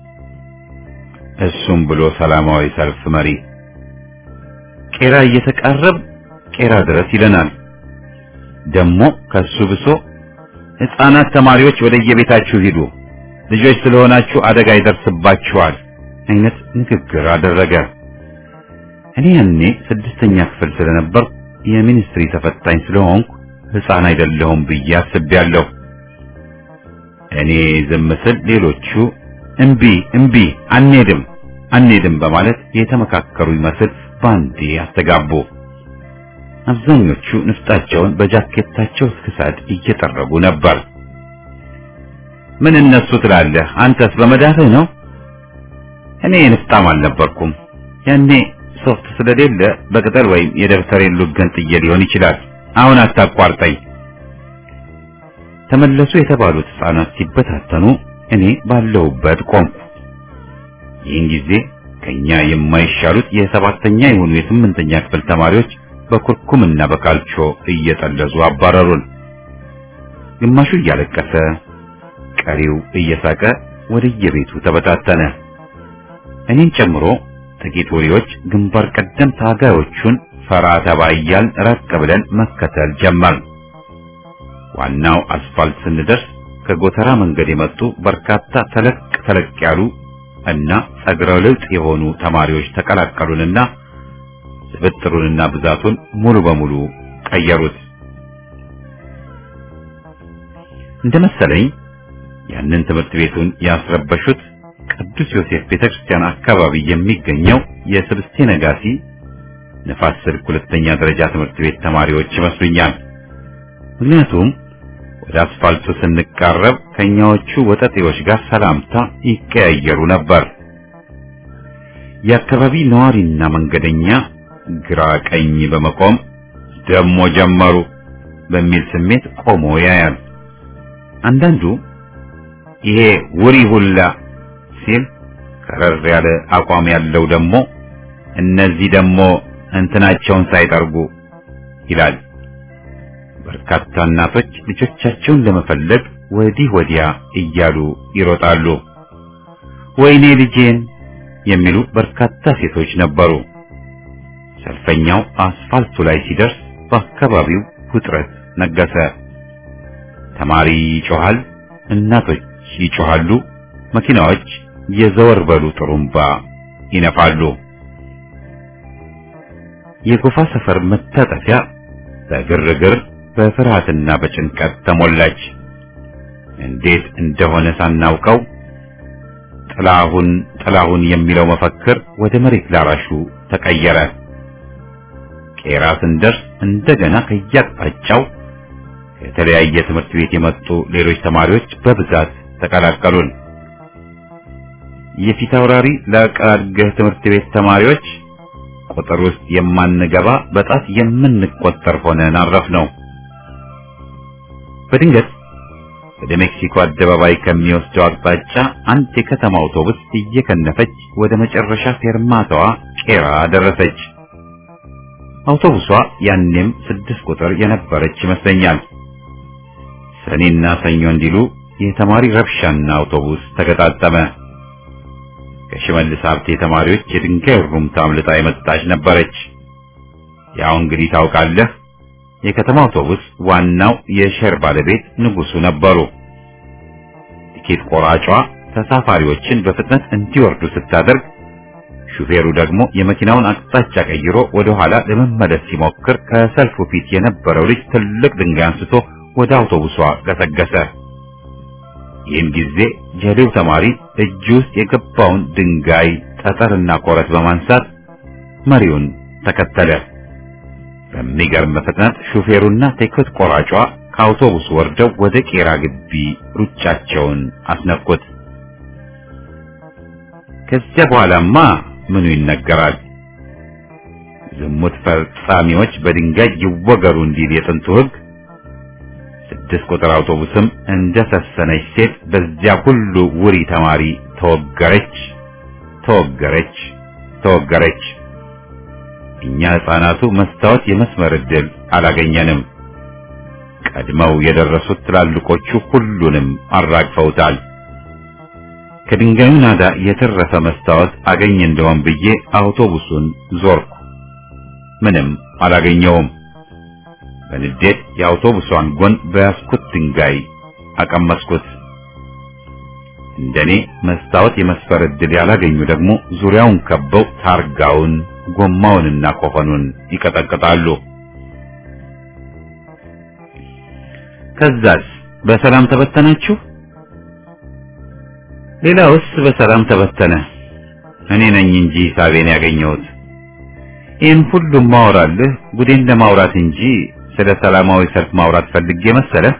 እሱም ብሎ ሰላማዊ ሰልፍ መሪ ቄራ እየተቃረብ ቄራ ድረስ ይለናል። ደግሞ ከሱ ብሶ ሕፃናት ተማሪዎች ወደ የቤታችሁ ሂዱ፣ ልጆች ስለሆናችሁ አደጋ ይደርስባችኋል አይነት ንግግር አደረገ። እኔ ያኔ ስድስተኛ ክፍል ስለነበር የሚኒስትሪ ተፈታኝ ስለሆንኩ ሕፃን አይደለሁም ብዬ አስቤያለሁ። እኔ ዝም ስል ሌሎቹ እምቢ እምቢ አንሄድም አንሄድም በማለት የተመካከሩ ይመስል ባንዴ አስተጋቡ። አብዛኞቹ ንፍጣቸውን በጃኬታቸው እስክሳድ እየጠረጉ ነበር። ምን እነሱ ትላለህ? አንተስ በመዳፍህ ነው? እኔ ንፍጣም አልነበርኩም። ያኔ ሶፍት ስለሌለ በቅጠል ወይም የደብተሬን ሉገን ጥዬ ሊሆን ይችላል። አሁን አታቋርጠኝ። ተመለሱ የተባሉት ሕፃናት ሲበታተኑ እኔ ባለሁበት ቆምኩ። ይህን ጊዜ ከኛ የማይሻሉት የሰባተኛ የሆኑ የስምንተኛ ክፍል ተማሪዎች በኩርኩምና በካልቾ እየጠለዙ አባረሩን። ግማሹ እያለቀሰ፣ ቀሪው እየሳቀ ወደየቤቱ ተበታተነ። እኔን ጨምሮ ጥቂት ወሬዎች ግንባር ቀደም ታጋዮቹን ፈራ ተባ እያልን ራቅ ብለን መከተል ጀመር። ዋናው አስፋልት ስንደርስ ከጎተራ መንገድ የመጡ በርካታ ተለቅ ተለቅ ያሉ እና ጸጉረ ልውጥ የሆኑ ተማሪዎች ተቀላቀሉንና ስብጥሩንና ብዛቱን ሙሉ በሙሉ ቀየሩት። እንደመሰለኝ ያንን ትምህርት ቤቱን ያስረበሹት ቅዱስ ዮሴፍ ቤተክርስቲያን አካባቢ የሚገኘው የስብስቴ ነጋሲ ንፋስ ስልክ ሁለተኛ ደረጃ ትምህርት ቤት ተማሪዎች ይመስሉኛል። ምክንያቱም ወደ አስፋልቱ ስንቃረብ ከኛዎቹ ወጠጤዎች ጋር ሰላምታ ይቀያየሩ ነበር። የአካባቢ ነዋሪና መንገደኛ ግራ ቀኝ በመቆም ደሞ ጀመሩ በሚል ስሜት ቆሞ ያያል። አንዳንዱ ይሄ ውሪ ሁላ ሲል ከረር ያለ አቋም ያለው ደግሞ እነዚህ ደግሞ እንትናቸውን ሳይጠርጉ ይላል። በርካታ እናቶች ልጆቻቸውን ለመፈለግ ወዲህ ወዲያ እያሉ ይሮጣሉ። ወይኔ ልጄን የሚሉ በርካታ ሴቶች ነበሩ። ሰልፈኛው አስፋልቱ ላይ ሲደርስ በአካባቢው ውጥረት ነገሰ። ተማሪ ይጮሃል፣ እናቶች ይጮሃሉ፣ መኪናዎች የዘወር በሉ ጥሩምባ ይነፋሉ። የጎፋ ሰፈር መታጠፊያ በግርግር በፍርሃትና በጭንቀት ተሞላች። እንዴት እንደሆነ ሳናውቀው ጥላሁን ጥላሁን የሚለው መፈክር ወደ መሬት ላራሹ ተቀየረ። ቄራ ስንደርስ እንደገና ከያቅጣጫው ከተለያየ ትምህርት ቤት የመጡ ሌሎች ተማሪዎች በብዛት ተቀላቀሉን። የፊት አውራሪ ለቃልገህ ትምህርት ቤት ተማሪዎች ቁጥር ውስጥ የማንገባ በጣት የምንቆጠር ሆነን አረፍነው። በድንገት ወደ ሜክሲኮ አደባባይ ከሚወስደው አቅጣጫ አንድ የከተማ አውቶቡስ እየከነፈች ወደ መጨረሻ ፌርማታዋ ቄራ ደረሰች። አውቶቡሷ ያኔም ስድስት ቁጥር የነበረች ይመስለኛል። ሰኔና ሰኞ እንዲሉ የተማሪ ረብሻና አውቶቡስ ተገጣጠመ። ከሽመልስ ሀብቴ ተማሪዎች የድንጋይ ሩምታ አምልጣ የመጣች ነበረች። ያው እንግዲህ ታውቃለህ፣ የከተማ አውቶቡስ ዋናው የሸር ባለቤት ንጉሱ ነበሩ። ቲኬት ቆራጯ ተሳፋሪዎችን በፍጥነት እንዲወርዱ ስታደርግ፣ ሹፌሩ ደግሞ የመኪናውን አቅጣጫ ቀይሮ ወደ ኋላ ለመመለስ ሲሞክር ከሰልፉ ፊት የነበረው ልጅ ትልቅ ድንጋይ አንስቶ ወደ አውቶቡሷ ገሰገሰ። ይህን ጊዜ ጀሌው ተማሪ እጅ ውስጥ የገባውን ድንጋይ ጠጠርና ኮረት በማንሳት መሪውን ተከተለ። በሚገርም ፍጥነት ሹፌሩና ቲኬት ቆራጯ ከአውቶቡስ ወርደው ወደ ቄራ ግቢ ሩጫቸውን አስነኩት። ከዚያ በኋላማ ምኑ ይነገራል? ዝሙት ፈጻሚዎች በድንጋይ ይወገሩ እንዲል የጥንቱ ሕግ ስድስት ቁጥር አውቶቡስም እንደ ሰሰነች ሴት በዚያ ሁሉ ውሪ ተማሪ ተወገረች፣ ተወገረች፣ ተወገረች። እኛ ሕፃናቱ መስታወት የመስመር ዕድል አላገኘንም። ቀድመው የደረሱት ትላልቆቹ ሁሉንም አራግፈውታል። ከድንጋዩ ናዳ የተረፈ መስታወት አገኝ እንደሆን ብዬ አውቶቡሱን ዞርኩ። ምንም አላገኘውም። በንዴት የአውቶቡሷን ጎን በያዝኩት ድንጋይ አቀመስኩት። እንደኔ መስታወት የመስፈር ዕድል ያላገኙ ደግሞ ዙሪያውን ከበው ታርጋውን፣ ጎማውንና ኮፈኑን ይቀጠቅጣሉ። ከዛስ በሰላም ተበተናችሁ? ሌላውስ በሰላም ተበተነ። እኔ ነኝ እንጂ ሂሳቤን ያገኘሁት። ይህን ሁሉም ማወራልህ ጉዴን ለማውራት እንጂ ስለ ሰላማዊ ሰልፍ ማውራት ፈልጌ መሰለህ?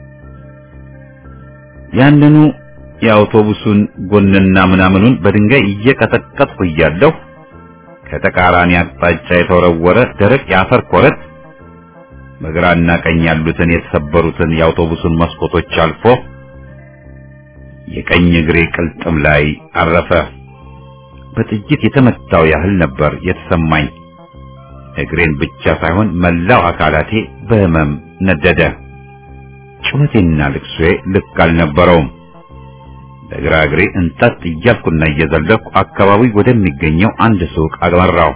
ያንኑ የአውቶቡሱን ጎንና ምናምኑን በድንጋይ እየቀጠቀጥኩ እያለሁ ከተቃራኒ አቅጣጫ የተወረወረ ደረቅ የአፈር ኮረት በግራና ቀኝ ያሉትን የተሰበሩትን የአውቶቡሱን መስኮቶች አልፎ የቀኝ እግሬ ቅልጥም ላይ አረፈ። በጥይት የተመታው ያህል ነበር የተሰማኝ። እግሬን ብቻ ሳይሆን መላው አካላቴ በህመም ነደደ። ጩኸቴና ልቅሶዬ ልክ አልነበረውም። በግራ እግሬ እንጠጥ እያልኩና እየዘለኩ አካባቢ ወደሚገኘው አንድ ሱቅ አመራው።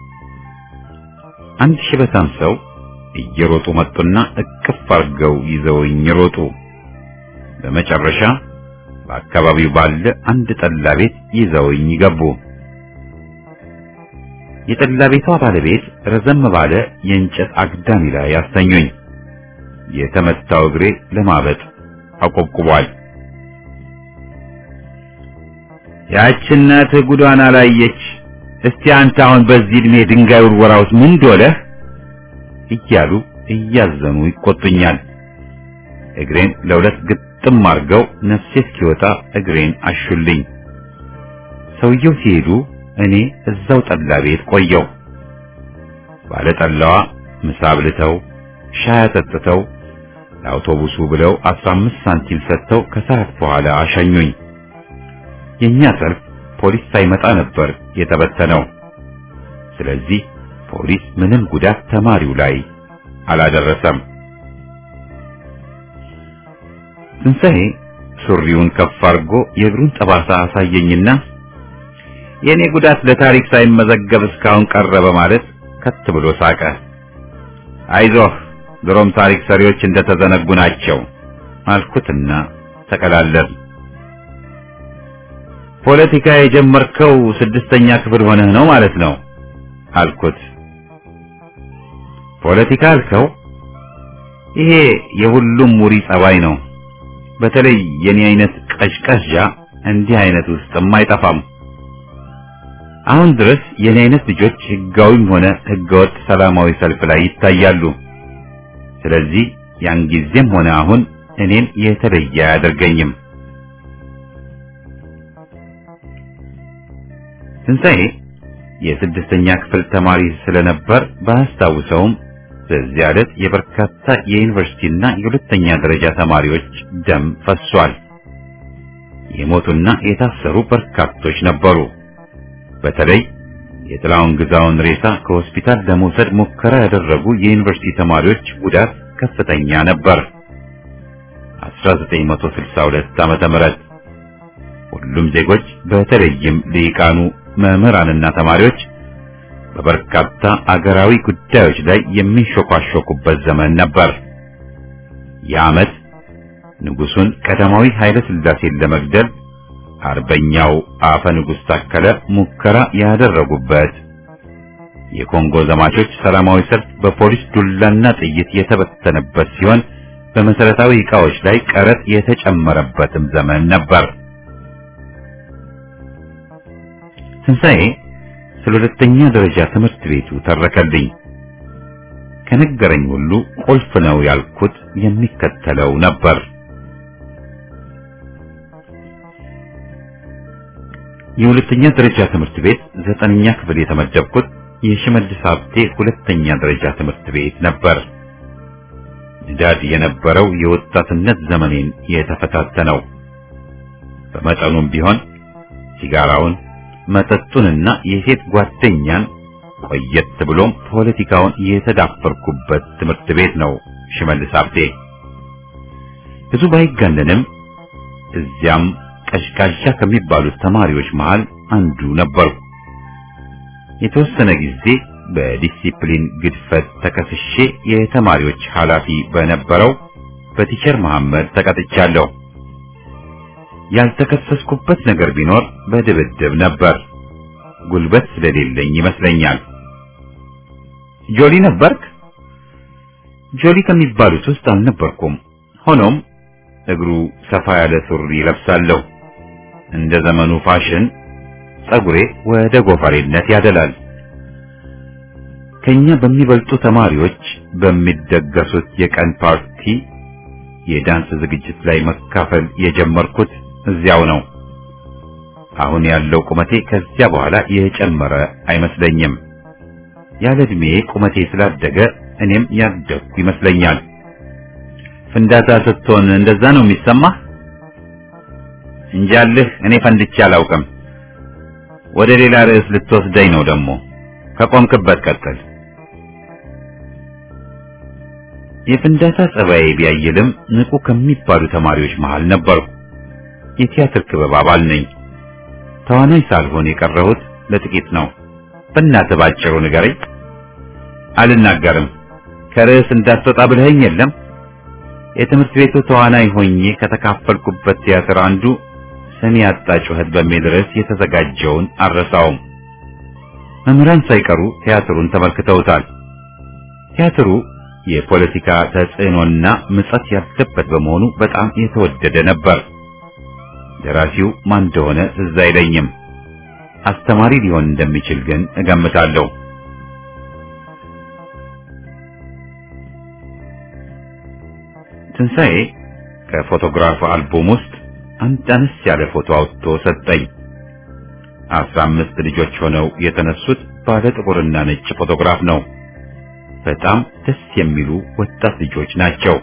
አንድ ሽበታም ሰው እየሮጡ መጡና እቅፍ አድርገው ይዘውኝ ሮጡ። በመጨረሻ በአካባቢው ባለ አንድ ጠላ ቤት ይዘውኝ ገቡ። የጠላ ቤቷ ባለቤት ረዘም ባለ የእንጨት አግዳሚ ላይ ያስተኙኝ። የተመታው እግሬ ለማበጥ አቆብቁቧል። ያች እናትህ ጉዷን አላየች። እስቲ አንተ አሁን በዚህ ዕድሜ ድንጋይ ውርወራውስ ምን ዶለህ? እያሉ እያዘኑ ይቆጡኛል። እግሬን ለሁለት ግጥም አድርገው ነፍሴ እስኪወጣ እግሬን አሹልኝ። ሰውየው ሲሄዱ እኔ እዛው ጠላ ቤት ቆየው። ባለ ጠላዋ ምሳ አብልተው ሻይ አጠጥተው ለአውቶቡሱ ብለው 15 ሳንቲም ሰጥተው ከሰዓት በኋላ አሸኙኝ። የኛ ሰልፍ ፖሊስ ሳይመጣ ነበር የተበተነው። ስለዚህ ፖሊስ ምንም ጉዳት ተማሪው ላይ አላደረሰም። ትንሣኤ ሱሪውን ከፍ አድርጎ የእግሩን ጠባሳ አሳየኝና የኔ ጉዳት ለታሪክ ሳይመዘገብ እስካሁን ቀረ በማለት ከት ብሎ ሳቀ። አይዞህ ድሮም ታሪክ ሰሪዎች እንደተዘነጉ ናቸው አልኩትና ተቀላለል። ፖለቲካ የጀመርከው ስድስተኛ ክፍል ሆነህ ነው ማለት ነው አልኩት። ፖለቲካ አልከው? ይሄ የሁሉም ሙሪ ጸባይ ነው። በተለይ የኔ አይነት ቀዥቀዣ እንዲህ አይነት ውስጥም አይጠፋም። አሁን ድረስ የኔ አይነት ልጆች ህጋዊም ሆነ ህገወጥ ሰላማዊ ሰልፍ ላይ ይታያሉ። ስለዚህ ያን ጊዜም ሆነ አሁን እኔን የተለየ አያደርገኝም። ትንሣኤ የስድስተኛ ክፍል ተማሪ ስለነበር ባያስታውሰውም በዚያ ዕለት የበርካታ የዩኒቨርሲቲና የሁለተኛ ደረጃ ተማሪዎች ደም ፈሷል። የሞቱና የታሰሩ በርካቶች ነበሩ። በተለይ የጥላውን ግዛውን ሬሳ ከሆስፒታል ለመውሰድ ሙከራ ያደረጉ የዩኒቨርሲቲ ተማሪዎች ጉዳት ከፍተኛ ነበር። 1962 ዓመተ ምህረት ሁሉም ዜጎች በተለይም ልሂቃኑ መምህራንና ተማሪዎች በበርካታ አገራዊ ጉዳዮች ላይ የሚንሾካሾኩበት ዘመን ነበር። የዓመት ንጉሱን ቀዳማዊ ኃይለ ሥላሴን ለመግደል አርበኛው አፈ ንጉሥ ታከለ ሙከራ ያደረጉበት፣ የኮንጎ ዘማቾች ሰላማዊ ሰልፍ በፖሊስ ዱላና ጥይት የተበተነበት ሲሆን በመሰረታዊ ዕቃዎች ላይ ቀረጥ የተጨመረበትም ዘመን ነበር። ትንሣኤ ስለ ሁለተኛ ደረጃ ትምህርት ቤቱ ተረከልኝ። ከነገረኝ ሁሉ ቁልፍ ነው ያልኩት የሚከተለው ነበር። የሁለተኛ ደረጃ ትምህርት ቤት ዘጠነኛ ክፍል የተመደብኩት የሽመልስ ሀብቴ ሁለተኛ ደረጃ ትምህርት ቤት ነበር። ንዳድ የነበረው የወጣትነት ዘመኔን የተፈታተነው በመጠኑም ቢሆን ሲጋራውን፣ መጠጡንና የሴት ጓደኛን ቆየት ብሎም ፖለቲካውን የተዳፈርኩበት ትምህርት ቤት ነው ሽመልስ ሀብቴ። ብዙ ባይጋነንም እዚያም ቀዥቃዣ ከሚባሉት ተማሪዎች መሃል አንዱ ነበርኩ። የተወሰነ ጊዜ በዲሲፕሊን ግድፈት ተከስሼ የተማሪዎች ኃላፊ በነበረው በቲቸር መሐመድ ተቀጥቻለሁ። ያልተከሰስኩበት ነገር ቢኖር በድብድብ ነበር። ጉልበት ስለሌለኝ ይመስለኛል። ጆሊ ነበርክ? ጆሊ ከሚባሉት ውስጥ አልነበርኩም። ሆኖም እግሩ ሰፋ ያለ ሱሪ ለብሳለሁ። እንደ ዘመኑ ፋሽን ጸጉሬ ወደ ጎፈሬነት ያደላል። ከኛ በሚበልጡ ተማሪዎች በሚደገሱት የቀን ፓርቲ የዳንስ ዝግጅት ላይ መካፈል የጀመርኩት እዚያው ነው። አሁን ያለው ቁመቴ ከዚያ በኋላ የጨመረ አይመስለኝም። ያለ ዕድሜ ቁመቴ ስላደገ እኔም ያደግኩ ይመስለኛል። ፍንዳታ ስትሆን እንደዛ ነው የሚሰማህ? እንጃልህ እኔ ፈንድቼ አላውቅም። ወደ ሌላ ርዕስ ልትወስደኝ ነው ደግሞ። ከቆምክበት ቀጥል። የፍንዳታ ጸባዬ ቢያይልም ንቁ ከሚባሉ ተማሪዎች መሃል ነበርኩ። የቲያትር ክበብ አባል ነኝ። ተዋናይ ሳልሆን የቀረሁት ለጥቂት ነው። በእናትህ ባጭሩ ንገረኝ። አልናገርም። ከርዕስ እንዳትወጣ ብለኸኝ የለም? የትምህርት ቤቱ ተዋናይ ሆኜ ከተካፈልኩበት ቲያትር አንዱ ስሜ ያጣ ጩኸት በሚል ርዕስ የተዘጋጀውን አልረሳውም። መምህራን ሳይቀሩ ቲያትሩን ተመልክተውታል። ቲያትሩ የፖለቲካ ተጽዕኖና ምጸት ያለበት በመሆኑ በጣም የተወደደ ነበር። ደራሲው ማን እንደሆነ ትዝ አይለኝም። አስተማሪ ሊሆን እንደሚችል ግን እገምታለሁ። ትንሣኤ ከፎቶግራፍ አልበም ውስጥ አንድ አነስ ያለ ፎቶ አውጥቶ ሰጠኝ። አስራ አምስት ልጆች ሆነው የተነሱት ባለ ጥቁርና ነጭ ፎቶግራፍ ነው። በጣም ደስ የሚሉ ወጣት ልጆች ናቸው።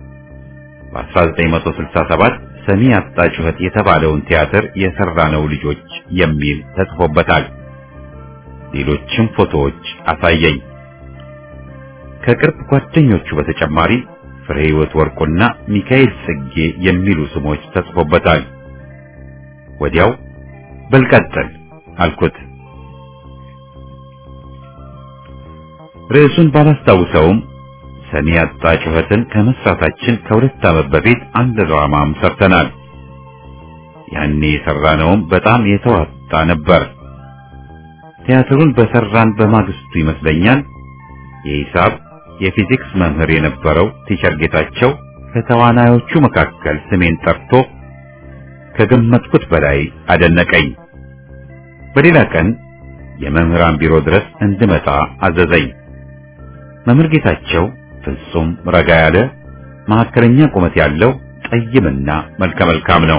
በ1967 ሰሚ ያጣ ጩኸት የተባለውን ቲያትር የሰራነው ልጆች የሚል ተጽፎበታል። ሌሎችም ፎቶዎች አሳየኝ። ከቅርብ ጓደኞቹ በተጨማሪ ፍሬ ሕይወት ወርቁና ሚካኤል ጽጌ የሚሉ ስሞች ተጽፎበታል። ወዲያው በልቀጥል አልኩት። ርዕሱን ባላስታውሰውም ሰሚ ያጣ ጩኸትን ከመስራታችን ከሁለት ዓመት በፊት አንድ ድራማም ሰርተናል። ያኔ የሰራነውም በጣም የተዋጣ ነበር። ቲያትሩን በሰራን በማግስቱ ይመስለኛል የሂሳብ የፊዚክስ መምህር የነበረው ቲቸር ጌታቸው ከተዋናዮቹ መካከል ስሜን ጠርቶ ከገመትኩት በላይ አደነቀኝ። በሌላ ቀን የመምህራን ቢሮ ድረስ እንድመጣ አዘዘኝ። መምህር ጌታቸው ፍጹም ረጋ ያለ መካከለኛ ቁመት ያለው ጠይምና መልከ መልካም ነው።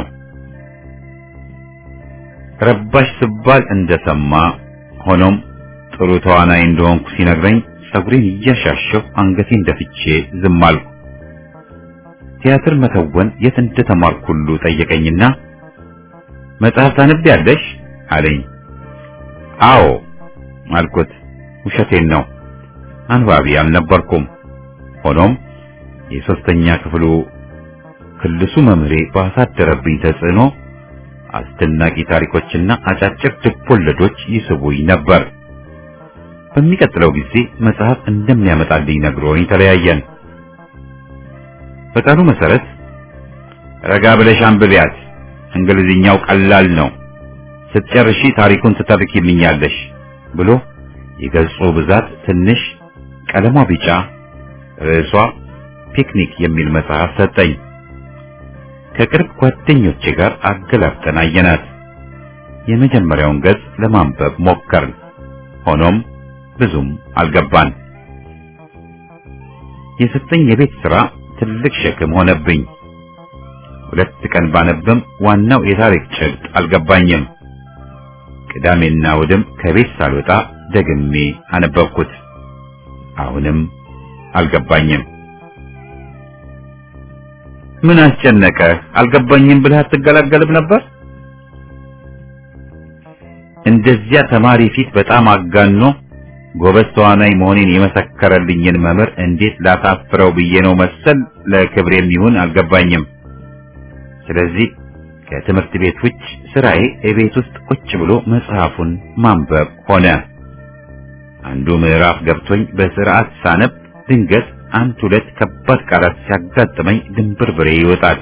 ረባሽ ስባል እንደሰማ ሆኖም ጥሩ ተዋናይ እንደሆንኩ ሲነግረኝ ጸጉሬን እያሻሸሁ አንገቴን ደፍቼ ዝም አልኩ። ቲያትር መተወን የት እንደተማርኩ ሁሉ ጠየቀኝና መጽሐፍ ታነቢያለሽ አለኝ። አዎ አልኩት። ውሸቴን ነው፣ አንባቢ አልነበርኩም። ሆኖም የሶስተኛ ክፍሉ ክልሱ መምህሬ ባሳደረብኝ ተጽዕኖ አስደናቂ ታሪኮችና አጫጭር ልቦለዶች ይስቡኝ ነበር። በሚቀጥለው ጊዜ መጽሐፍ እንደሚያመጣልኝ ነግሮኝ ተለያየን። በቃሉ መሰረት ረጋ ብለሽ አንብቢያት፣ እንግሊዝኛው ቀላል ነው፣ ስትጨርሺ ታሪኩን ትተርኪልኛለሽ ብሎ የገጹ ብዛት ትንሽ፣ ቀለሟ ቢጫ፣ ርዕሷ ፒክኒክ የሚል መጽሐፍ ሰጠኝ። ከቅርብ ጓደኞቼ ጋር አገላብጠን አየናት። የመጀመሪያውን ገጽ ለማንበብ ሞከርን። ሆኖም ብዙም አልገባን። የሰጠኝ የቤት ሥራ ትልቅ ሸክም ሆነብኝ። ሁለት ቀን ባነብም ዋናው የታሪክ ጭብጥ አልገባኝም። ቅዳሜና እሑድም ከቤት ሳልወጣ ደግሜ አነበብኩት። አሁንም አልገባኝም። ምን አስጨነቀህ? አልገባኝም ብለህ አትገላገልም ነበር? እንደዚያ ተማሪ ፊት በጣም አጋኖ ጎበዝ ተዋናይ መሆኔን የመሰከረልኝን መምህር እንዴት ላሳፍረው ብዬ ነው መሰል ለክብሬም ይሁን አልገባኝም። ስለዚህ ከትምህርት ቤት ውጭ ስራዬ የቤት ውስጥ ቁጭ ብሎ መጽሐፉን ማንበብ ሆነ። አንዱ ምዕራፍ ገብቶኝ በስርዓት ሳነብ ድንገት አንድ ሁለት ከባድ ቃላት ሲያጋጥመኝ ድንብርብሬ ይወጣል።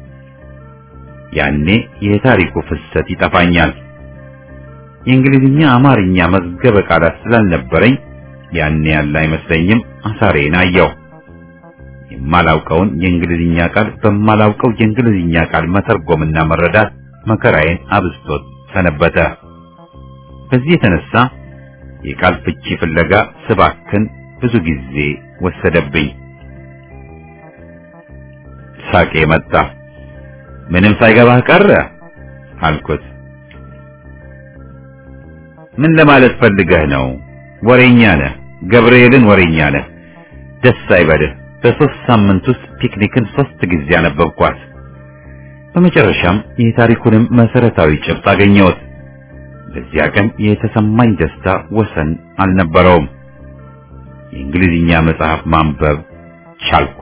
ያኔ የታሪኩ ፍሰት ይጠፋኛል። የእንግሊዝኛ አማርኛ መዝገበ ቃላት ስላልነበረኝ ያኔ ያለ አይመስለኝም። አሳሬን አየው። የማላውቀውን የእንግሊዝኛ ቃል በማላውቀው የእንግሊዝኛ ቃል መተርጎምና መረዳት መከራዬን አብዝቶት ሰነበተ። በዚህ የተነሳ የቃል ፍቺ ፍለጋ ስባክን ብዙ ጊዜ ወሰደብኝ። ሳቄ መጣ። ምንም ሳይገባህ ቀረ አልኩት። ምን ለማለት ፈልገህ ነው? ወሬኛ ነህ፣ ገብርኤልን ወሬኛ ነህ። ደስ አይበልህ። በሶስት ሳምንት ውስጥ ፒክኒክን ሶስት ጊዜ አነበብኳት። በመጨረሻም የታሪኩንም መሰረታዊ ጭብጥ አገኘሁት። በዚያ ቀን የተሰማኝ ደስታ ወሰን አልነበረውም። የእንግሊዝኛ መጽሐፍ ማንበብ ቻልኩ።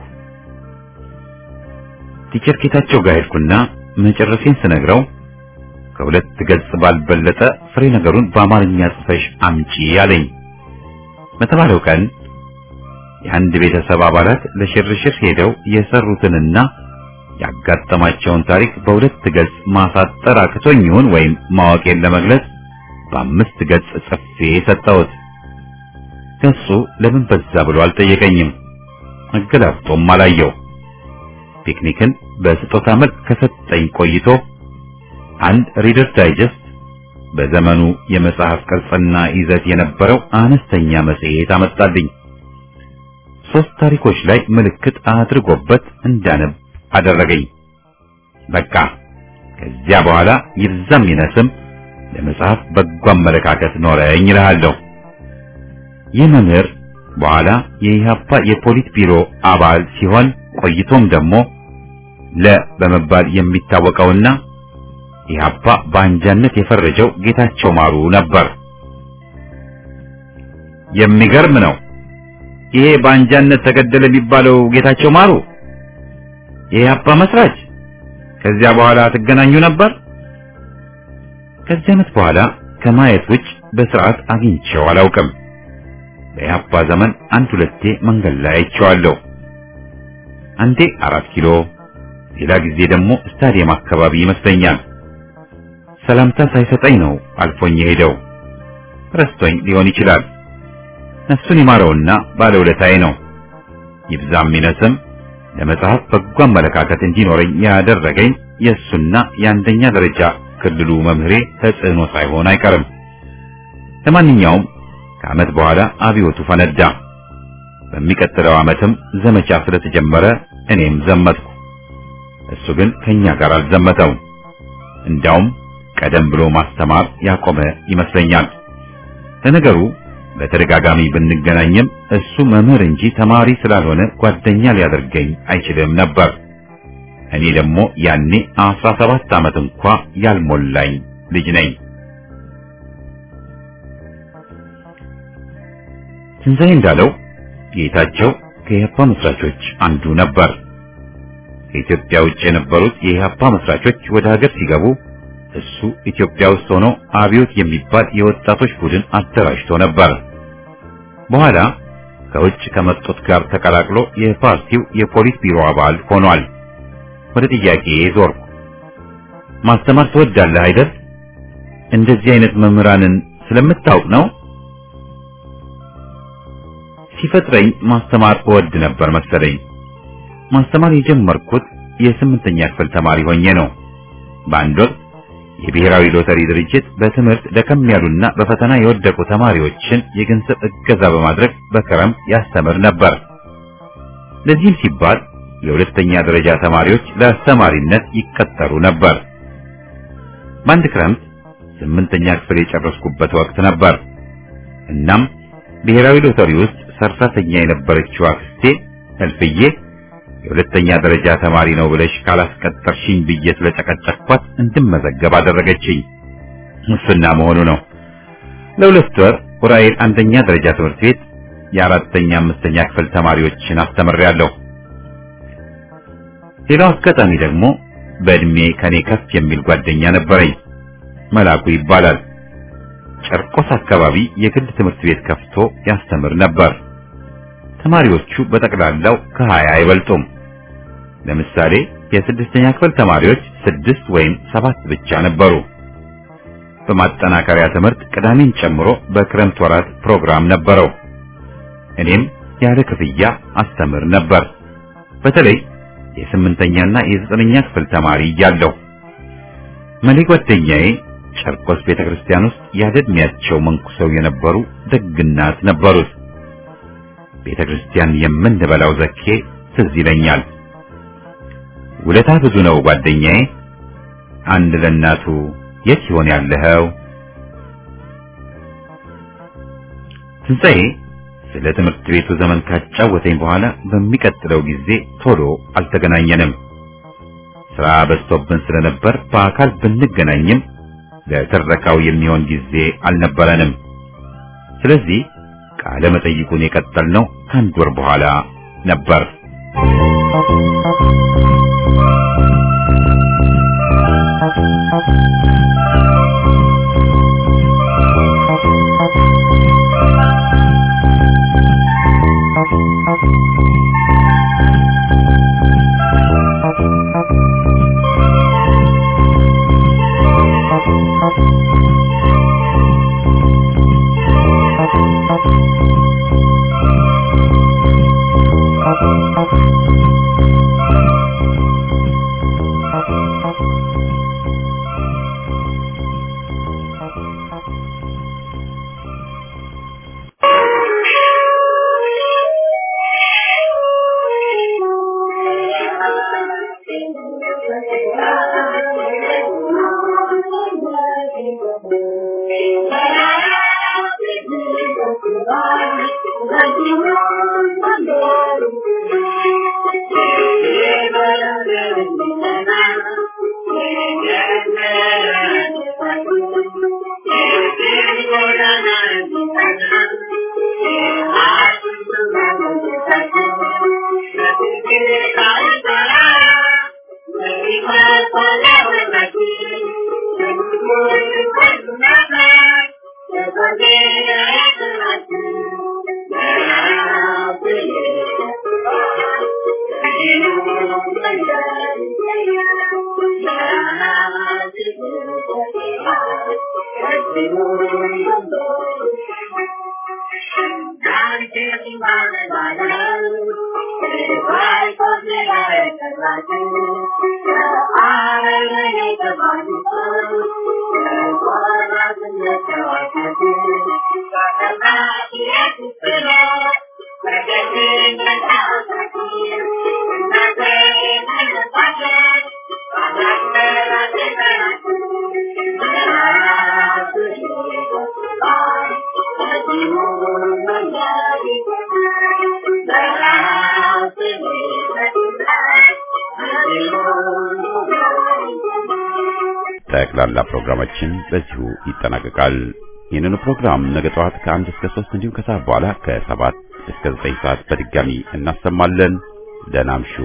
ቲቸር ጌታቸው ጋር ሄድኩና መጨረሴን ስነግረው ከሁለት ገጽ ባልበለጠ ፍሬ ነገሩን በአማርኛ ጽፈሽ አምጪ አለኝ። በተባለው ቀን የአንድ ቤተሰብ አባላት ለሽርሽር ሄደው የሰሩትንና ያጋጠማቸውን ታሪክ በሁለት ገጽ ማሳጠር አቅቶኝ ይሁን ወይም ማወቄን ለመግለጽ በአምስት ገጽ ጽፌ ሰጠሁት። ገጹ ለምን በዛ ብሎ አልጠየቀኝም። አገላብጦም አላየው። ፒክኒክን በስጦታ መልክ ከሰጠኝ ቆይቶ አንድ ሪደር ዳይጀስት በዘመኑ የመጽሐፍ ቅርጽና ይዘት የነበረው አነስተኛ መጽሔት አመጣልኝ። ሶስት ታሪኮች ላይ ምልክት አድርጎበት እንዳነብ አደረገኝ። በቃ ከዚያ በኋላ ይብዛም ይነስም ለመጽሐፍ በጎ አመለካከት ኖረኝ እልሃለሁ። ይህ መምህር በኋላ የኢህአፓ የፖሊት ቢሮ አባል ሲሆን ቆይቶም ደግሞ ለ በመባል የሚታወቀውና ኢህአፓ በአንጃነት የፈረጀው ጌታቸው ማሩ ነበር። የሚገርም ነው። ይሄ በአንጃነት ተገደለ የሚባለው ጌታቸው ማሩ የኢህአፓ መስራች። ከዚያ በኋላ ትገናኙ ነበር? ከዚህ ዓመት በኋላ ከማየት ውጭ በስርዓት አግኝቼው አላውቅም። በኢህአፓ ዘመን አንድ ሁለቴ መንገድ ላይ አይቼዋለሁ። አንዴ አራት ኪሎ፣ ሌላ ጊዜ ደግሞ ስታዲየም አካባቢ ይመስለኛል። ሰላምታ ሳይሰጠኝ ነው አልፎኝ የሄደው። ረስቶኝ ሊሆን ይችላል። ነፍሱን ይማረውና ባለውለታዬ ነው። ይብዛም ይነስም ለመጽሐፍ በጎ አመለካከት እንዲኖረኝ ያደረገኝ የእሱና የአንደኛ ደረጃ ክልሉ መምህሬ ተጽዕኖ ሳይሆን አይቀርም። ለማንኛውም ከዓመት በኋላ አብዮቱ ፈነዳ። በሚቀጥለው ዓመትም ዘመቻ ስለተጀመረ እኔም ዘመትኩ። እሱ ግን ከኛ ጋር አልዘመተውም። እንዳውም ቀደም ብሎ ማስተማር ያቆመ ይመስለኛል። ለነገሩ በተደጋጋሚ ብንገናኝም እሱ መምህር እንጂ ተማሪ ስላልሆነ ጓደኛ ሊያደርገኝ አይችልም ነበር። እኔ ደግሞ ያኔ አስራ ሰባት ዓመት እንኳ ያልሞላኝ ልጅ ነኝ። ትንሣኤ እንዳለው ጌታቸው ከኢህአፓ መስራቾች አንዱ ነበር። ከኢትዮጵያ ውጭ የነበሩት የኢህአፓ መስራቾች ወደ ሀገር ሲገቡ እሱ ኢትዮጵያ ውስጥ ሆኖ አብዮት የሚባል የወጣቶች ቡድን አደራጅቶ ነበር። በኋላ ከውጭ ከመጡት ጋር ተቀላቅሎ የፓርቲው የፖሊት ቢሮ አባል ሆኗል። ወደ ጥያቄ ዞርኩ። ማስተማር ትወዳለህ አይደል? እንደዚህ አይነት መምህራንን ስለምታውቅ ነው? ሲፈጥረኝ ማስተማር እወድ ነበር መሰለኝ። ማስተማር የጀመርኩት የስምንተኛ ክፍል ተማሪ ሆኜ ነው። በአንድ ወቅት የብሔራዊ ሎተሪ ድርጅት በትምህርት ደከም ያሉና በፈተና የወደቁ ተማሪዎችን የገንዘብ እገዛ በማድረግ በክረምት ያስተምር ነበር። ለዚህም ሲባል የሁለተኛ ደረጃ ተማሪዎች ለአስተማሪነት ይቀጠሩ ነበር። በአንድ ክረምት ስምንተኛ ክፍል የጨረስኩበት ወቅት ነበር። እናም ብሔራዊ ሎተሪ ውስጥ ሰራተኛ የነበረችው አክስቴ እልፍዬ የሁለተኛ ደረጃ ተማሪ ነው ብለሽ ካላስቀጠርሽኝ ብዬ ስለጨቀጨቅኳት እንድመዘገብ አደረገችኝ። ሙስና መሆኑ ነው። ለሁለት ወር ዑራኤል አንደኛ ደረጃ ትምህርት ቤት የአራተኛ አምስተኛ ክፍል ተማሪዎችን አስተምሬያለሁ። ሌላው አጋጣሚ ደግሞ በእድሜ ከኔ ከፍ የሚል ጓደኛ ነበረኝ። መላኩ ይባላል። ጨርቆስ አካባቢ የግል ትምህርት ቤት ከፍቶ ያስተምር ነበር። ተማሪዎቹ በጠቅላላው ከሀያ አይበልጡም። ለምሳሌ የስድስተኛ ክፍል ተማሪዎች ስድስት ወይም ሰባት ብቻ ነበሩ። በማጠናከሪያ ትምህርት ቅዳሜን ጨምሮ በክረምት ወራት ፕሮግራም ነበረው። እኔም ያለ ክፍያ አስተምር ነበር። በተለይ የስምንተኛና የዘጠነኛ ክፍል ተማሪ እያለሁ መሌ ጓደኛዬ ጨርቆስ ቤተክርስቲያን ውስጥ ያለ ዕድሜያቸው መንኩሰው የነበሩ ደግናት ነበሩት። ቤተክርስቲያን የምንበላው ዘኬ ትዝ ይለኛል። ውለታ ብዙ ነው ጓደኛዬ። አንድ ለእናቱ የት ይሆን ያለኸው? ትንሣኤ ስለ ትምህርት ቤቱ ዘመን ካጫወተኝ በኋላ በሚቀጥለው ጊዜ ቶሎ አልተገናኘንም። ስራ በዝቶብን ስለነበር በአካል ብንገናኝም ለትረካው የሚሆን ጊዜ አልነበረንም። ስለዚህ ቃለ መጠይቁን የቀጠልነው ከአንድ ወር በኋላ ነበር። ጠቅላላ ፕሮግራማችን በዚሁ ይጠናቀቃል። ይህንኑ ፕሮግራም ነገ ጠዋት ከአንድ እስከ ሶስት እንዲሁም ከሰዓት በኋላ ከሰባት እስከ ዘጠኝ ሰዓት በድጋሚ እናሰማለን። ደህና እምሹ።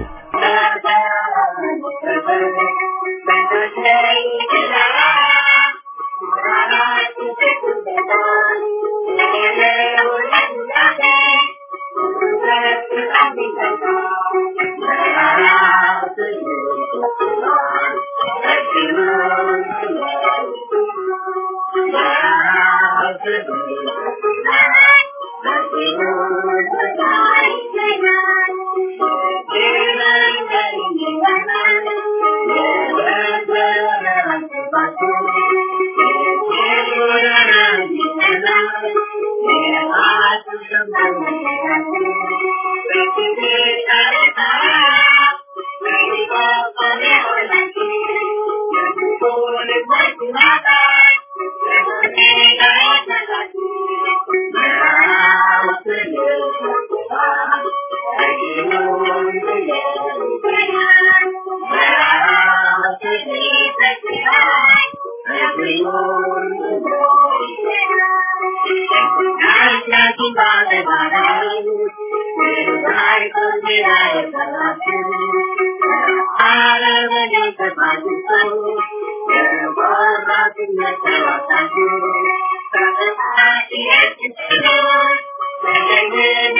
Thank you. Thank you.